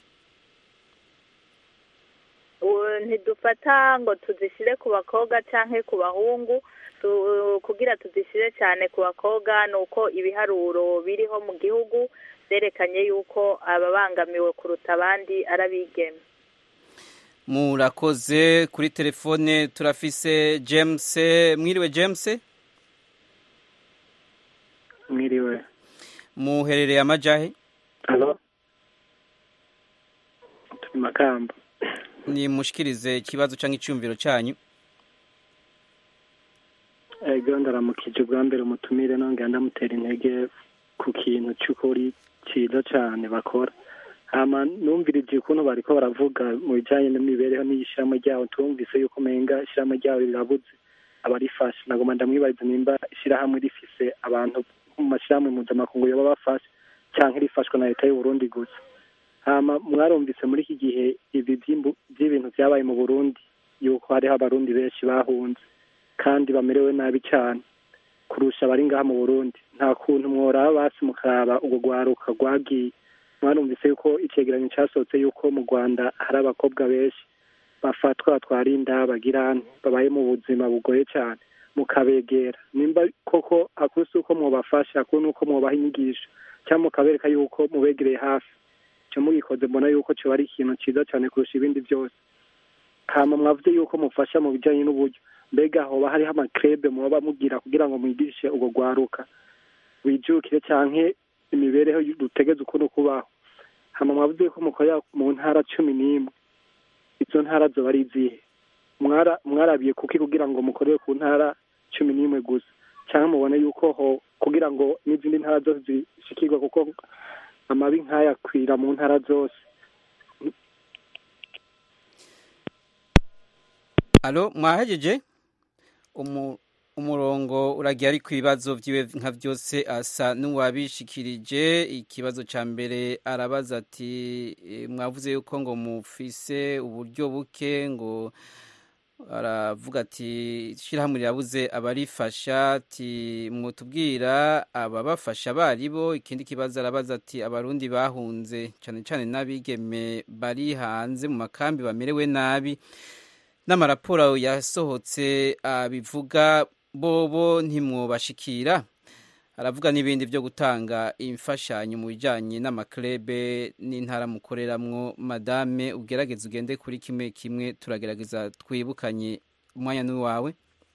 ntidufata ngo tuzishyire ku bakobwa cyangwa ku bahungu kugira tuzishyire cyane ku bakobwa ni uko ibiharuro biriho mu gihugu byerekanye yuko ababangamiwe kuruta abandi ari abigeme
murakoze kuri telefone turafise james mwiriwe james
mwiriwe
muherereye amajahe
makamba
nimushikirize ikibazo cyangwa icyumviro cyanyu
ego ndaramukije bwa mbere umutumire nongera ndamutera intege ku kintu cy'ukuri cyiza cyane bakora hama numvirije ukuntu bariko baravuga mu bijanye n'imibereho n'ishyirahamwe ryabo tumvise yuko umenga ishyirahamwe ryabo rirabuze abarifasha nagoma ndamwibariza nimba ishyirahamwe rifise abantu mu mashyirahamwe mpuzamakungu yoba bafasha canke rifashwa na leta y'uburundi gusa hama mwarumvise muri iki gihe ibi by'ibintu vyabaye mu burundi yuko hariho abarundi benshi bahunze kandi bamerewe nabi cyane kurusha abari ngaha mu burundi nta kuntu mworaba basi mukaraba urwo rwaruka rwagiye mwarumvise yuko icegeranyo cyasohotse yuko mu rwanda hari abakobwa benshi bafatwa batwara inda bagirane babaye mu buzima bugoye cyane mukabegera nimba koko akuru si uko mwobafasha akuru ni uko mwobaha inyigisho cyangwa mukabereka yuko mubegereye hafi icyo mugikoze mbona yuko cyoba ari ikintu cyiza cyane kurusha ibindi byose hama mwavuze yuko mufasha mu bijyanye n'uburyo mbega hoba hariho amakrebe muba mugira kugira ngo mwigishe urwo rwaruka wijukire cyangwa imibereho dutegeze ukuntu kubaho hama mwavuze ko mukorera mu ntara cumi n'imwe izo ntara zoba ari izihe mwarabiye kuki kugira ngo mukorere ku ntara cumi n'imwe gusa cyangwa mubone yuko ho kugira ngo n'izindi ntara zose zishikirwa kuko amabi nk'aya akwira mu ntara zose
alo mwahejeje umurongo uragiye ari ku bibazo byiwe nka byose asa n'uwabishikirije ikibazo cya mbere arabaza ati mwavuze yuko ngo mufise uburyo buke ngo aravuga ati ishyirahamwe rirabuze abarifasha ati mutubwira ababafasha baribo ikindi kibazo arabaza ati abarundi bahunze cyane cyane n'abigeme bari hanze mu makambi bamerewe nabi n'amaraporo yasohotse abivuga bobo ntimwubashikira aravuga n'ibindi byo gutanga imfashanyo mu bijyanye n'amaklebe n'intara mukoreramwo madame ugerageze ugende kuri kimwe kimwe turagerageza twibukanye umwanya n'uwawe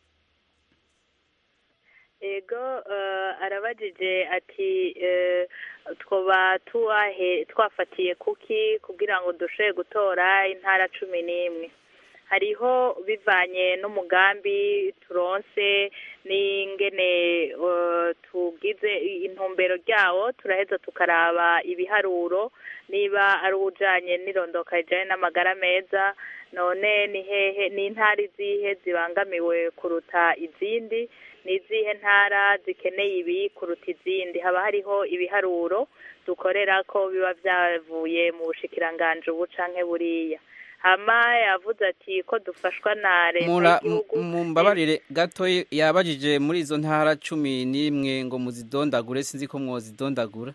ego arabajije ati twoba twafatiye kuki kugira ngo dushobore gutora intara cumi n'imwe hariho bivanye n'umugambi turonse n'ingene tugize intumbero ryawo turaheza tukaraba ibiharuro niba ari ujanye n'irondoka rijanye n'amagara meza none ni hehe ni intara izihe zibangamiwe kuruta izindi ni izihe ntara zikeneye ibi kuruta izindi haba hariho ibiharuro dukorera ko biba byavuye mu bushikiranganje ubu canke buriya hama yavuze ati ko dufashwa na leta y'igihugu
mumbabarire gato yabajije muri izo ntara cumi n'imwe ngo muzidondagure sinzi ko mwozidondagura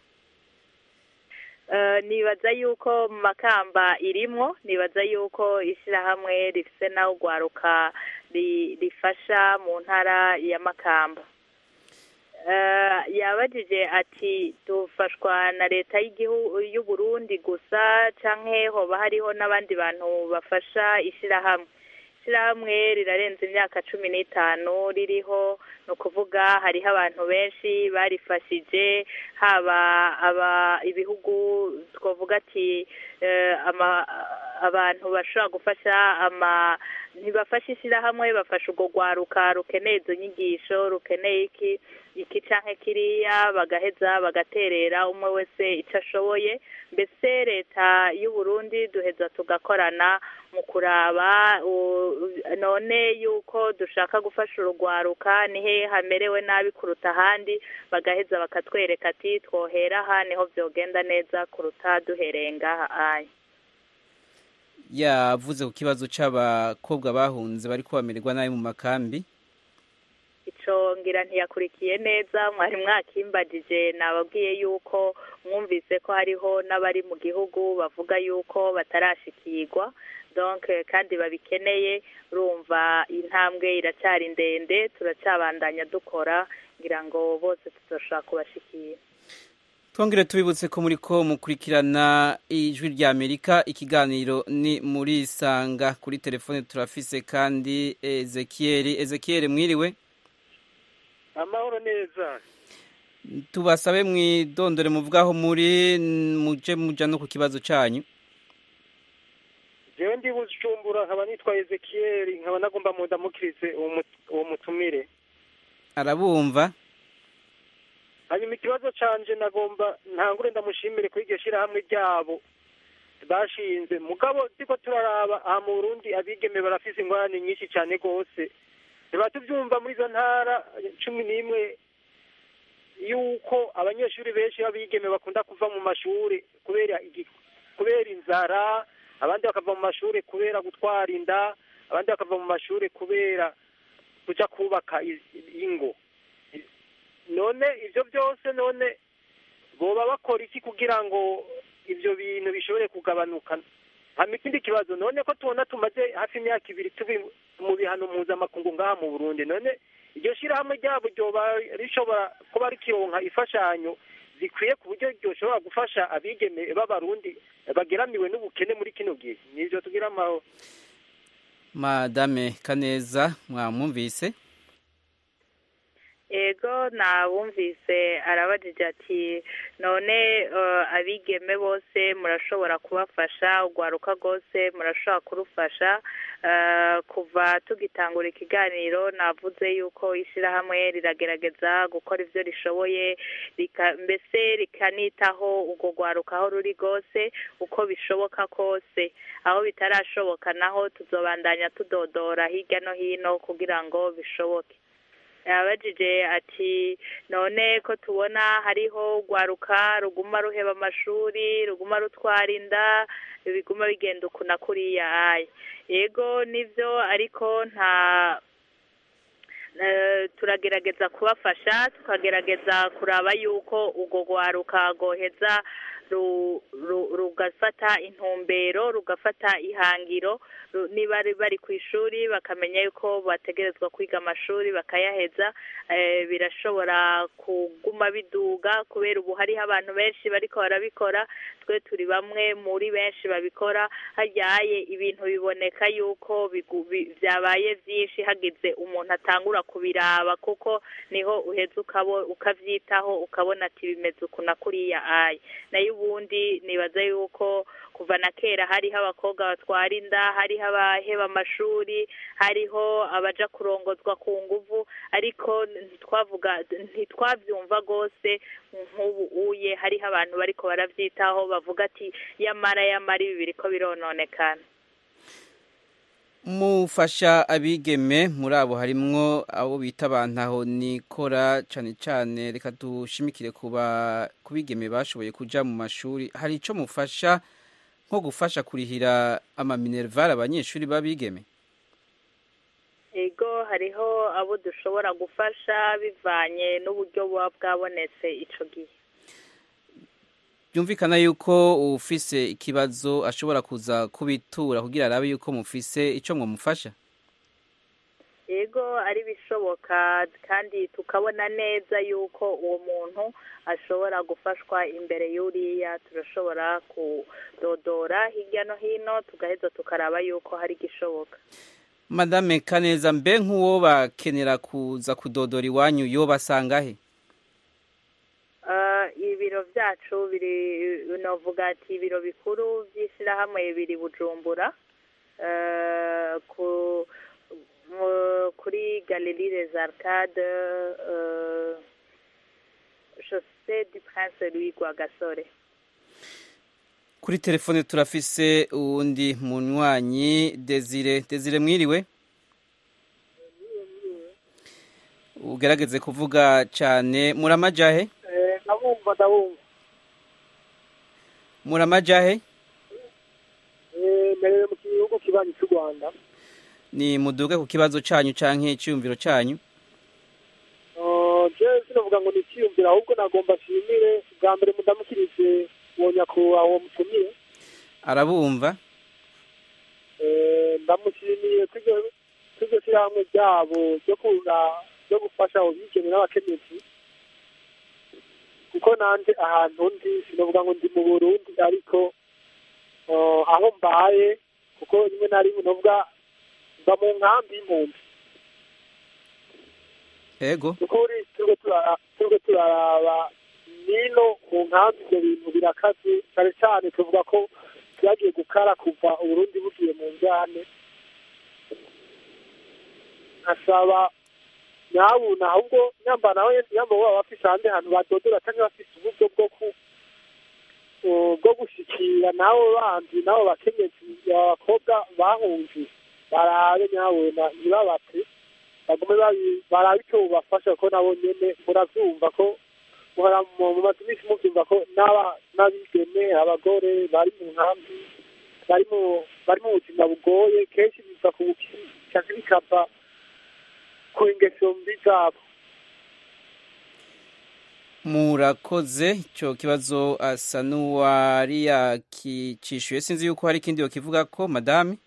nibaza yuko mu makamba irimwo nibaza yuko ishyirahamwe rifise naho urwaruka rifasha mu ntara ya makamba yabajije ati dufashwa na leta y'u Burundi gusa canke hoba hariho n'abandi bantu bafasha ishyirahamwe ishyirahamwe rirarenze imyaka cumi n'itanu ririho ni ukuvuga hariho abantu benshi barifashije haba aba ibihugu twavuga ati abantu bashobora gufasha ama ntibafashe ishyirahamwe bafasha urwo rwaruka rukeneye izo nyigisho rukeneye iki iki canke kiriya bagaheza bagaterera umwe wese icyo ashoboye mbese leta y'u Burundi duheza tugakorana mu kuraba none yuko dushaka gufasha urugwaruka ni he hamerewe nabi kuruta ahandi bagaheza bakatwereka ati twohera aha niho byogenda neza kuruta duhereye ngaha aya
yavuze ku kibazo cy'abakobwa bahunze bari kubamererwa nabi mu makambi
ico ngira ntiyakurikiye neza mwari mwakimbagije nababwiye yuko mwumvise ko hariho n'abari mu gihugu bavuga yuko batarashikirwa donc kandi babikeneye urumva intambwe iracyari ndende turacyabandanya dukora ngira ngo bose tuzoshobora kubashikira
twongere tubibutse ko muri ko mukurikirana ijwi rya amerika ikiganiro ni muri isanga kuri telefone turafise kandi ezekiyeri ezekiyeri mwiriwe
amahoro neza
tubasabe mwidondore muvugaho muri muje muja no ku kibazo cyanyu
jewe ndi bujumbura nkaba nitwa ezekiyeli nkaba nagomba mu ndamukirize uwo mu- uwo mutumire
arabumva
hanyuma ikibazo canje nagomba ntangure ndamushimire kuri iryo shirahamwe ryabo bashinze mugabo turiko turaraba aha mu burundi abigeme barafise ingorane nyinshi cane rwose tuba tuvyumva muri izo ntara cumi n'imwe yuko abanyeshuri benshi b'abigeme bakunda kuva mu mashuri kubera igi- kubera inzara abandi bakava mu mashuri kubera gutwara inda abandi bakava mu mashuri kubera kuja kubaka i- ingo none ivyo byose none boba bakora iki kugira ngo ivyo bintu bishobore kugabanuka hama ikindi kibazo none ko tubona tumaze hafi imyaka ibiri tubi mu bihano mpuzamakungu ngaha mu burundi none iryo shirahamwe ryabo ryoba rishobora kuba rikironka imfashanyo zikwiye ku buryo ryoshobora gufasha abigeme b'abarundi bageramiwe n'ubukene muri kino gihe nivyo tugira amahoro
madame kaneza mwamwumvise
ego nabumvise arabajije ati none eh, abigeme bose murashobora kubafasha urwaruka rwose murashobora kurufasha Eh, kuva tugitangura ikiganiro navuze yuko ishyirahamwe riragerageza gukora ibyo rishoboye rika- mbese rikanitaho urwo rwaruka aho ruri rwose uko bishoboka kose aho bitarashoboka naho tuzobandanya tudodora hirya no hino kugira ngo bishoboke yabajije ati none ko tubona hariho urwaruka ruguma ruheba amashuri ruguma rutwara inda biguma bigenda uku na kuriya aya yego nivyo ariko nta eh, turagerageza kubafasha tukagerageza kuraba yuko urwo rwaruka rwoheza ru- ru- rugafata intumbero rugafata ihangiro ru- niba bari bari ku ishuri bakamenya yuko bategerezwa kwiga amashuri bakayaheza eh, birashobora kuguma biduga kubera ubu hariho abantu benshi bariko barabikora twe turi bamwe muri benshi babikora haryaye ibintu biboneka yuko bigu- bi- vyabaye vyinshi hagize umuntu atangura kubiraba kuko niho uheza ukabo ukavyitaho ukabona ati bimeze uku na kuriya aya nayo ubundi nibaza yuko kuva na kera hariho abakobwa batwara inda hariho abaheba amashuri hariho abaja kurongozwa ku nguvu ariko ntitwavuga ntitwavyumva rwose nk'ubu uye hariho abantu bariko baravyitaho bavuga ati yamara yamara ibi biriko birononekana
mufasha abigeme muri abo harimwo abo bita abantaho nikora cane cane reka dushimikire kuba kubigeme bashoboye kuja mu mashuri hari ico mufasha nko gufasha kurihira amaminerval abanyeshuri babigeme
ego hariho abo dushobora gufasha bivanye n'uburyo buba bwabonetse ico gihe
byumvikana yuko ufise ikibazo ashobora kuza kubitura kugira arabe yuko mufise ico mwamufasha
ego ari bishoboka kandi tukabona neza yuko uwo muntu ashobora gufashwa imbere y'uriya turashobora kudodora hirya no hino tugaheza tukaraba yuko hari igishoboka
madame kaneza mbe nk'uwo bakenera kuza kudodora iwanyu yo basangahe
Ah, ibiro byacu biri novuga ati ibiro bikuru by'ishyirahamwe biri bujumbura Ah, ku mu- kuri galerie les arcades euh, chaussée du prince louis rwagasore
kuri telefone turafise uwundi munywanyi desire desire mwiriwe ugerageze kuvuga cyane muramajahe
ndabumva ndabumva
muramajahe
merewe mu gihugu kibanyi cy'u rwanda
ni muduge ku kibazo cyanyu canke icyumviro cyanyu
je sinavuga ngo ni icyiyumviro ahubwo nagomba nshimire bwa mbere mudamukirije uwo nyakubahwa uwo mutumire
arabumva
Eh, ndamushimiye kw'iryo kw'iryo shyirahamwe ryabo ryo kuza- ryo gufasha abo bigeme n'abakenyezi kuko nanje ahantu ndi sinavuga ngo ndi mu burundi ariko eh, aho mbaye kuko rimwe na rimwe novuga mba mu nkambi y'impunzi
ego
ukuri turiko turara- turiko turaraba nino mu nkambi ivyo bintu birakaze cane cane tuvuga ko byagiye gukara kuva uburundi bugiye mu njyane nkasaba nyabuna ahubwo nyamba nawe nyamba baba bafise ahandi hantu badodora cyangwa bafise uburyo bwo ku bwo gushikira nabo bandi nabo bakenyezi abakobwa bahunze barabe nyabuna ntibabate bagume barabe icyo bubafasha ko nabo nyene muravyumva ko muhora mu mazu iminsi muvyumva ko n'abigeme abagore bari mu nkambi bari mu bari mu buzima bugoye kenshi biva ku bukiri canke bikava ku ingeso mbi zabo
murakoze icyo kibazo asa n'uwari yakicishuye sinzi yuko hari ikindi kivuga ko madame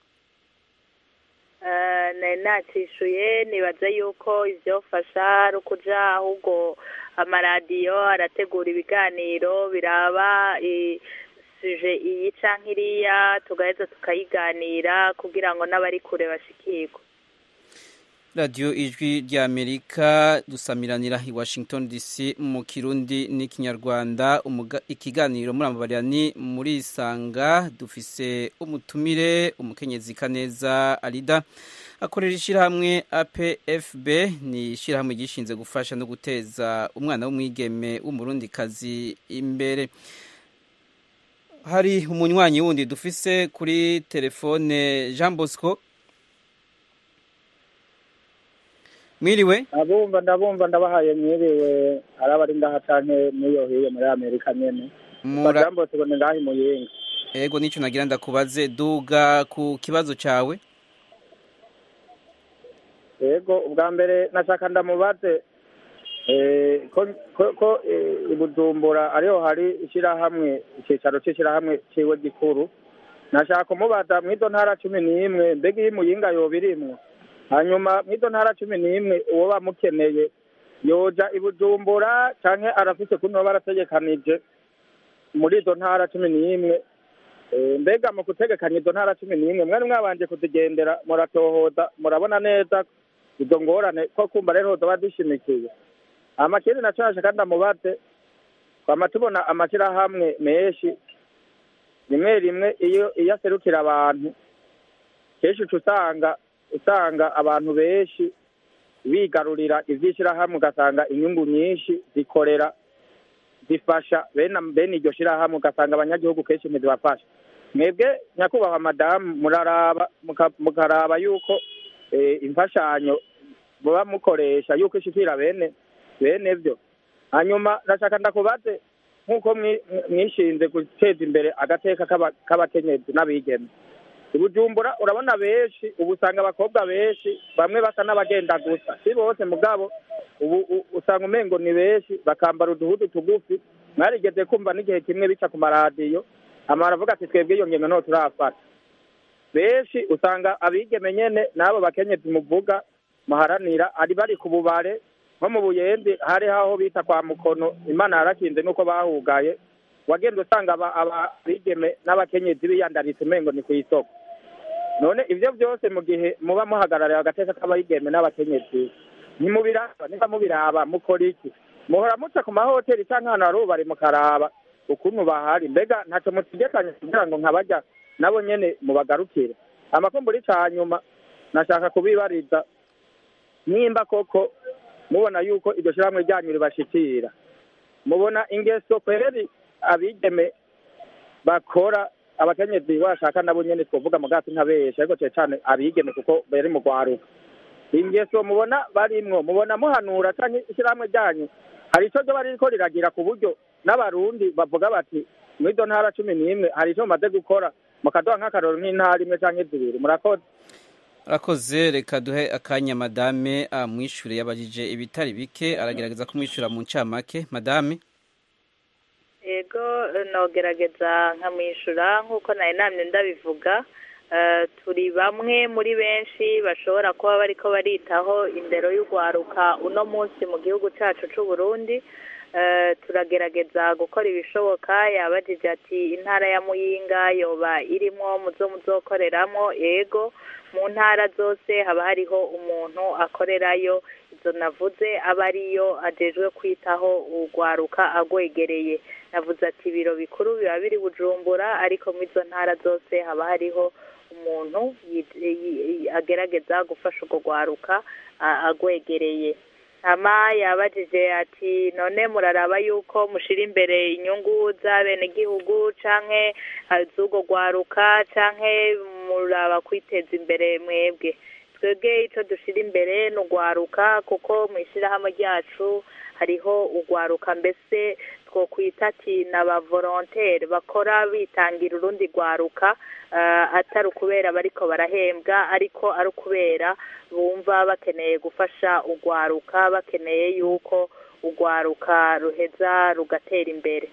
nari nacishuye nibaza yuko ibyofasha ari ukuja ahubwo amaradiyo arategura ibiganiro biraba suje iyi canke iriya tugaheza tukayiganira kugira ngo n'abari kure bashikirwe
radiyo ijwi ry'amerika dusamiranira i washington dc mu kirundi n'ikinyarwanda ikiganiro muri amabarira ni muri isanga dufise umutumire umukenyezi kaneza arida akorera ishyirahamwe apfb ni ishyirahamwe gishinze gufasha no guteza umwana w'umwigeme w'umurundikazi imbere hari umunywanyi wundi dufise kuri telefone jean bosco mwiriwe
ndabumva ndabumva ndabahaye mwiriwe ari abari ngaha canke n'iyo hiyo muri amerika nyene
Mura-
jambo tubone ngaha imuyinga
ego nicyo nagira ndakubaze duga ku kibazo cyawe
yego ubwa mbere nashaka ndamubaze eh, ko ko- ko eh, i bujumbura ariho hari ishyirahamwe icyicaro cy'ishyirahamwe ciwe gikuru nashaka kumubaza mw'izo ntara cumi n'imwe mbega iyo imuyinga yoba irimwo hanyuma mw'izo ntara cumi n'imwe uwo bamukeneye yoja i bujumbura canke arafise kuno barategekanije muri izo ntara cumi n'imwe Eh, mbega mu gutegekanya izo ntara cumi n'imwe mwari mwabanje kuzigendera muratohoza murabona neza izo ngorane ko kumva rero zoba zishimikiye amakindi naco nashaka ndamubaze twama tubona amashirahamwe menshi rimwe rimwe iyo iyo aserukira abantu kenshi uca usanga usanga abantu benshi bigarurira ivy'ishirahamwe ugasanga inyungu nyinshi zikorera zifasha bene bene iryo shirahamwe ugasanga abanyagihugu kenshi ntizibafasha mwebwe nyakubahwa madamu muraraba muka- mukaraba yuko eh, imfashanyo muba mukoresha yuko ishikira bene bene vyo hanyuma ndashaka ndakubaze nk'uko mwi- mwishinze guteza imbere agateka k'aba- k'abakenyezi n'abigeme i bujumbura urabona benshi ubu usanga abakobwa benshi bamwe basa n'abagenda gusa si bose mugabo ubu u- usanga umengo ni benshi bakambara uduhudu tugufi mwarigeze kumva n'igihe kimwe bica ku maradiyo amara avuga ati twebwe iyo ngingo nto turafata benshi usanga abigeme nyene n'abo bakenyezi muvuga muharanira ari bari ku bubare nko mu buyenzi hari aho bita kwa mukono imana yarakinze nuko bahugaye wagenda usanga aba- abigeme n'abakenyezi biyandaritse umengo ni ku isoko none ivyo vyose mu gihe muba muhagarariye agateka k'abayigeme n'abakenyezi ntimubiraba niba mubiraba mukora iki muhora muca ku mahoteli canke ahantu hari ubari mukaraba ukuntu bahari mbega ntaco mutegekanye kugira ngo nkabarya nabo nyene mubagarukire amakumburi ca nyuma nashaka kubibariza nimba koko mubona yuko iryo shirahamwe ryanyu ribashikira mubona ingeso kweri abigeme bakora abakenyezi bashaka nabo nyene twovuga mu gasi ntabesha ariko cane cane abigeme kuko bari mu rwaruka ingeso mubona barimwo mubona muhanura canke ishirahamwe ryanyu hari ico ryoba ririko riragira ku buryo n'abarundi bavuga bati mw'izo ntara cumi n'imwe hari ico mumaze gukora mukaduha nk'akaroro nk'intara imwe canke zibiri murakoze
arakoze reka duhe akanya madame amwishure yabajije ibitari bike aragerageza kumwishyura mu ncamake madame
ego nogerageza nkamwishyura nk'uko nari namye ndabivuga Eh, turi bamwe muri benshi bashobora kuba bariko baritaho indero y'urwaruka uno munsi mu gihugu cacu c'u Burundi Eh, turagerageza gukora ibishoboka yabajije ati intara ya muyinga yoba irimwo muzo muzokoreramwo ego mu ntara zose haba hariho umuntu akorerayo izo izo navuze aba ariyo ajejwe kwitaho urwaruka agwegereye navuze ati ibiro bikuru biba biri bujumbura ariko muri izo ntara zose haba hariho umuntu yi- yi- agerageza gufasha urwo rwaruka a- agwegereye hama yabajije ati none muraraba yuko mushira imbere inyungu z'abenegihugu canke eh, z'urwo rwaruka canke muraba kwiteza imbere mwebwe twebwe ico dushira imbere ni urwaruka kuko mu ishirahamwe ryacu hariho urwaruka mbese twokwita ati ni abavolonteri bakora bitangira urundi rwaruka eh, atari ukubera bariko barahembwa ariko ari ukubera bumva bakeneye gufasha urwaruka bakeneye yuko urwaruka ruheza rugatera imbere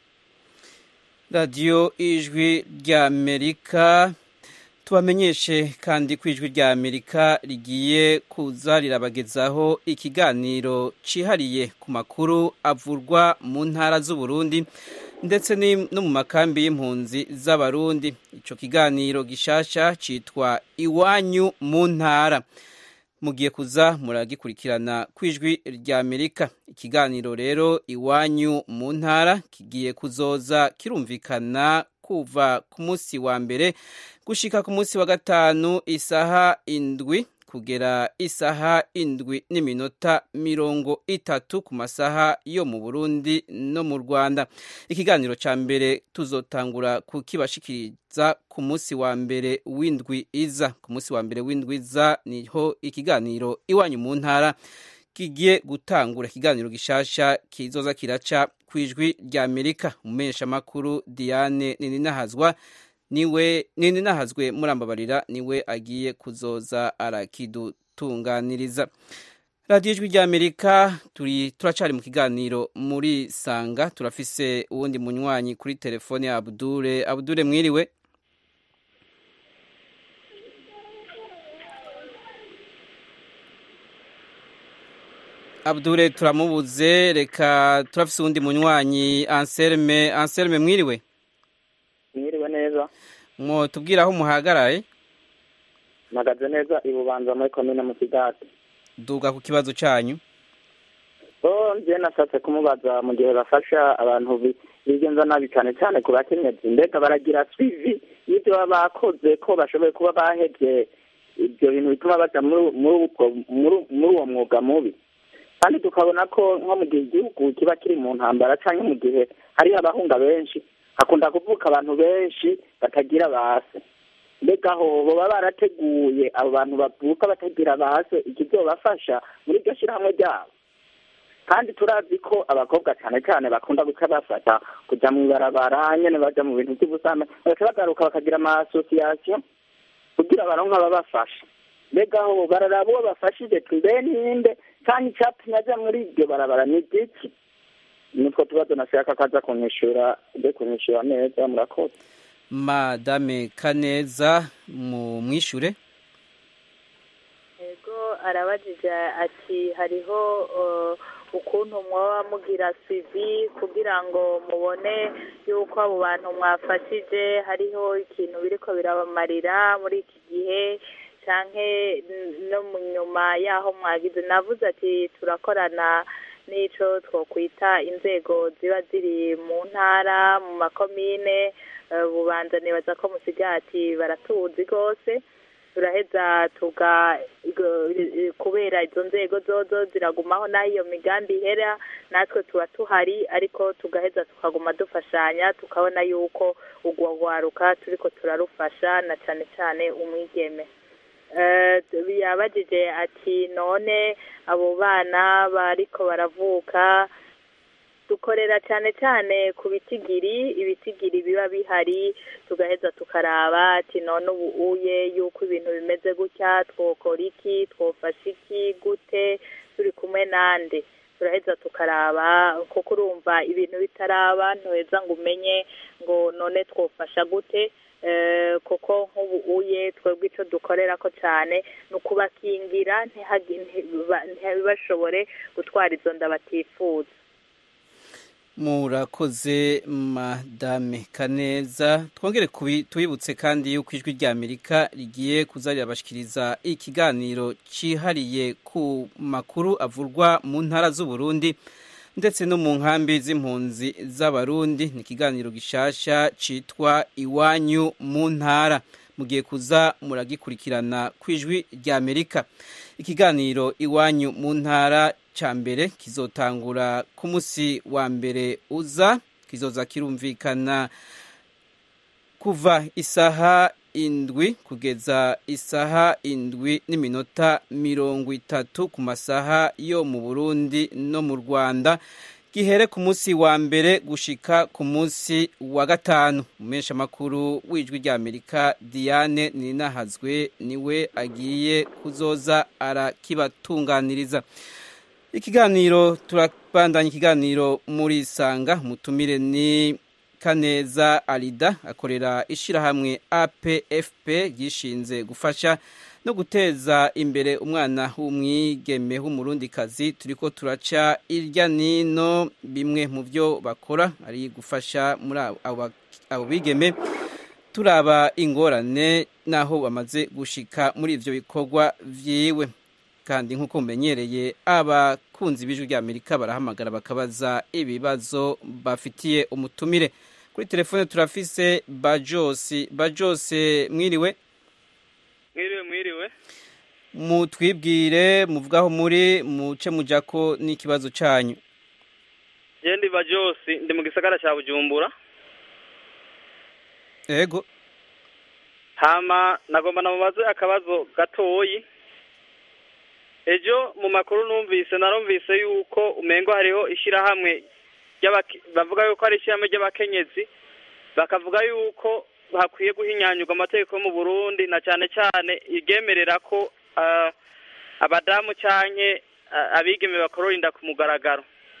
radiyo ijwi ry'amerika tubamenyeshe kandi ko ijwi ry'amerika rigiye kuza rirabagezaho ikiganiro cyihariye ku makuru avurwa mu ntara z'uburundi ndetse ni- no mu makambi y'impunzi z'abarundi icyo kiganiro gishasha cyitwa iwanyu mu ntara mugiye kuza muragikurikirana ku ijwi ry'amerika ikiganiro rero iwanyu mu ntara kigiye kuzoza kirumvikana kuva ku munsi wa mbere gushika ku munsi wa gatanu isaha indwi kugera isaha indwi n'iminota mirongo itatu ku masaha yo mu burundi no mu rwanda ikiganiro cya mbere tuzotangura kukibashikiriza ku munsi wa mbere w'indwi iza ku munsi wa mbere w'indwi iza niho ikiganiro iwanyu mu ntara kigiye gutangura ikiganiro gishasha kizoza kiraca ku ijwi rya amerika umumenyeshamakuru diane nininahazwa niwe nininahazwe murambabarira niwe agiye kuzoza arakidutunganiriza radiyo ijwi rya amerika turi turacari mu kiganiro muri sanga turafise uwundi munywanyi kuri telefone ya abudure abudure mwiriwe abudure turamubuze reka turafise uwundi munywanyi anselme anselme mwiriwe
mwiriwe neza
mwo tubwira aho muhagaraye
mpagaze neza i bubanza muri komine musigati
duga ku kibazo cyanyu
so njye nashatse kumubaza mu gihe bafasha abantu bi- bigenza nabi cyane cyane ku bakenyezi mbega baragira swivi y'ibyo baba bakoze ko bashoboye kuba bahevye ibyo bintu bituma baja muri muri ubwo- muri- muri uwo mwuga mubi kandi tukabona ko nko mu gihe igihugu kiba kiri mu ntambara cyangwa mu gihe hariho abahunga benshi hakunda kuvuka abantu benshi batagira base mbega aho baba barateguye abo bantu bavuka batagira base ikizobafasha muri iryo shyirahamwe ryabo kandi turazi ko abakobwa cyane cyane bakunda guca bafata kujya mu ibarabara nyene baja mu bintu by'ubusame bagaca bagaruka bakagira ama association kugira baronke ababafasha mbega aho bararaba uwo bafashije mbe ninde kandi icyatumye aja muri iryo barabara ni igiki nitwo tubazo nashaka kaza kunyishura ujye kunyishura neza murakoze
madame kaneza mu mwishure
yego arabajije ati hariho uh, ukuntu mwoba mugira sivi kugira ngo mubone yuko abo bantu mwafashije hariho ikintu biriko birabamarira muri iki gihe canke n- no mu nyuma yaho mwagize navuze ati turakorana n'ico twokwita inzego ziba ziri mu ntara mu makomine eh, bubanza nibaza ko musigati baratuzi rwose turaheza tuga igo- kubera izo nzego zozo ziragumaho n'aho iyo migambi ihera natwe tuba tuhari ariko tugaheza tukaguma dufashanya tukabona yuko urwo rwaruka turiko turarufasha na cane cane umwigeme Eh, yabajije ati none abo bana bariko baravuka dukorera cyane cyane ku bitigiri ibitigiri biba bihari tugaheza tukaraba ati none ubu uye yuko ibintu bimeze gutya twokora iki twofasha iki gute turi kumwe nande turaheza tukaraba kuko urumva ibintu bitaraba ntuheza ngo umenye ngo none twofasha gute Eh, kuko nk'ubu uye twebwe icyo dukorera ko cyane ni ukubakingira ntihagi- ntiba- ntibashobore gutwara izo nda batifuza
murakoze madame kaneza twongere tubibutse kandi yuko ijwi rya amerika rigiye kuza rirabashikiriza ikiganiro cyihariye ku makuru avurwa mu ntara z'uburundi ndetse no mu nkambi z'impunzi z'abarundi ni ikiganiro gishasha cyitwa iwanyu mu ntara mugiye kuza muragikurikirana ku ijwi rya amerika ikiganiro iwanyu mu ntara cya mbere kizotangura ku munsi wa mbere uza kizoza kirumvikana kuva isaha indwi kugeza isaha indwi n'iminota mirongo itatu ku masaha yo mu burundi no mu rwanda gihere ku munsi wa mbere gushika ku munsi wa gatanu umesha makuru w'ijwi rya amerika diane ninahazwe niwe agiye kuzoza arakibatunganiriza ikiganiro turabandanya ikiganiro muri sanga mutumire ni kaneza arida akorera ishyirahamwe apfp ryishinze gufasha no guteza imbere umwana w'umwigeme w'umurundikazi turi ko turaca irya nino bimwe mu byo bakora ari gufasha muri abo bigeme turaba ingorane n'aho bamaze gushika muri ibyo bikorwa byiwe kandi nk'uko mumenyereye abakunzi b'ijwi rya amerika barahamagara bakabaza ibibazo bafitiye umutumire kuri telefone turafise bajosi bajosi mwiriwe
mwiriwe mwiriwe
mutwibwire muvugaho muri muce mujako n'ikibazo cyanyu
ndi bajosi ndi mu gisagara cya bujumbura
yego
hama nagomba namubaze akabazo gatoyi ejo mu makuru numvise narumvise yuko umengo hariho ishyirahamwe bavuga yuko ari ishyirahamwe ry'abakenyezi bakavuga yuko hakwiye guhinyanyurwa amategeko yo mu burundi na cyane cyane iryemerera ko abadamu cyane abigeme bakorora inda ku mugaragaro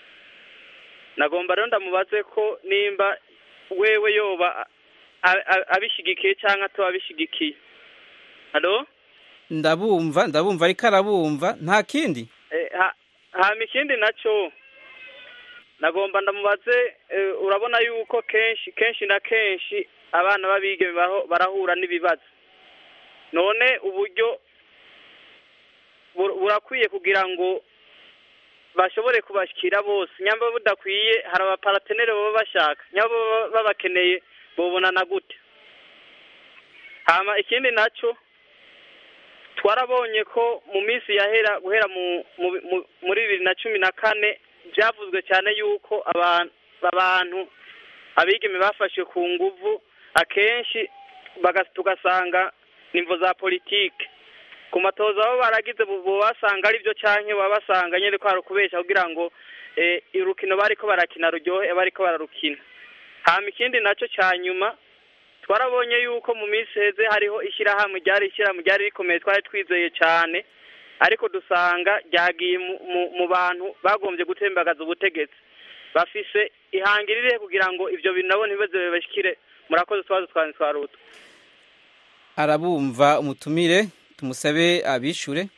nagomba rero ndamubaze ko nimba wewe yoba abishyigikiye cyangwa ataba abishyigikiye halo
ndabumva ndabumva ariko arabumva nta kindi
hama ikindi nacyo nagomba ndamubaze urabona yuko kenshi kenshi na kenshi abana b'abigeme barahura n'ibibazo none uburyo burakwiye kugira ngo bashobore kubashyikira bose nyamba budakwiye hari abaparateneri baba bashaka nyamba babakeneye bobonana gute hama ikindi nacyo twarabonye ko mu minsi yahera guhera muri bibiri na cumi na kane byavuzwe cyane yuko abantu abigeme bafashwe ku nguvu akenshi tugasanga nimvo za politike ku matoza aho baragize basanga ari byo cyane baba basanga nyine ko hari ukubeshya kugira ngo urukino bari ko barakina ruryohe bari ko bararukina hama ikindi nacyo cya nyuma twarabonye yuko mu minsi heze hariho ishyirahamwe ryari ishyirahamwe ryari rikomeye twari twizeye cyane ariko dusanga ryagiye mu bantu bagombye gutembagaza ubutegetsi bafise ihangirire kugira ngo ibyo bintu nabo ntibibaze bibashyikire murakoze utwazo twanjye twa ruto
arabumva umutumire tumusabe abishure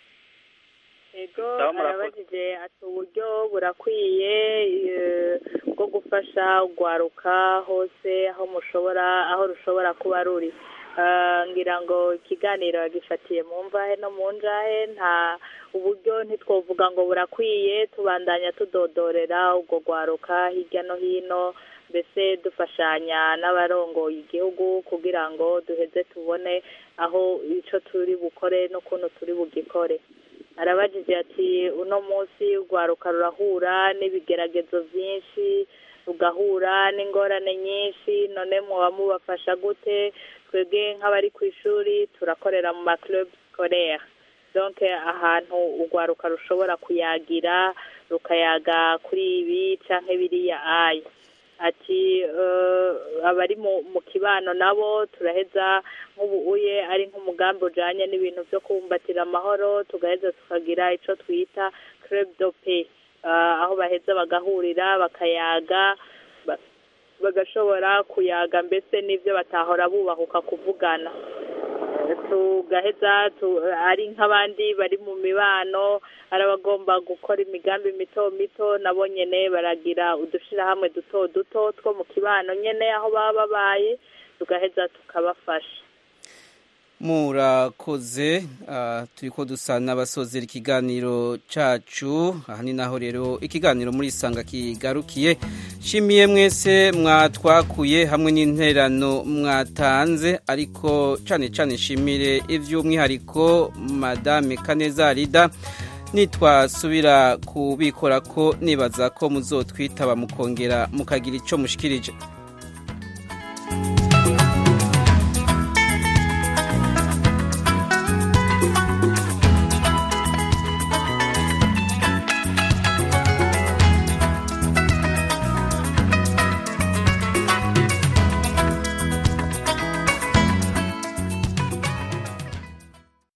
ego arabajije ati uburyo burakwiye bwo gufasha ugwaruka hose aho mushobora aho rushobora kuba ruri ngira ngo ikiganiro yagifatiye mu mvahe no mu njahe nta uburyo ntitwovuga ngo burakwiye tubandanya tudodorera ubwo gwaruka hirya no hino mbese dufashanya n'abarongoye igihugu kugira ngo duheze tubone aho icyo turi bukore n'ukuntu turi bugikore arabajije ati uno munsi urwaruka rurahura n'ibigeragezo byinshi rugahura n'ingorane nyinshi none muba mubafasha gute twebwe nk'abari ku ishuri turakorera mu makirobe sikorere donke ahantu urwaruka rushobora kuyagira rukayaga kuri ibi cyangwa biriya ayi ati abari mu kibano nabo turaheza nk'ubu uye ari nk'umugambi ujyanye n'ibintu byo kubumbatira amahoro tugaheza tukagira icyo twita kerebudope aho baheza bagahurira bakayaga bagashobora kuyaga mbese n'ibyo batahora bubahuka kuvugana tugaheza tu- ari nk'abandi bari mu mibano ari abagomba gukora imigambi mito mito nabo nyene baragira udushirahamwe duto duto two mu kibano nyene aho baba babaye tugaheza tukabafasha
murakoze ah, turiko dusa n'abasozera ikiganiro cacu aha ni naho rero ikiganiro muri isanga kigarukiye shimiye mwese mwatwakuye hamwe n'interano mwatanze ariko cane cane nshimire ivy'umwihariko madame kaneza rida nitwasubira kubikora ko nibaza ko muzotwitaba mukongera mukagira ico mushikirije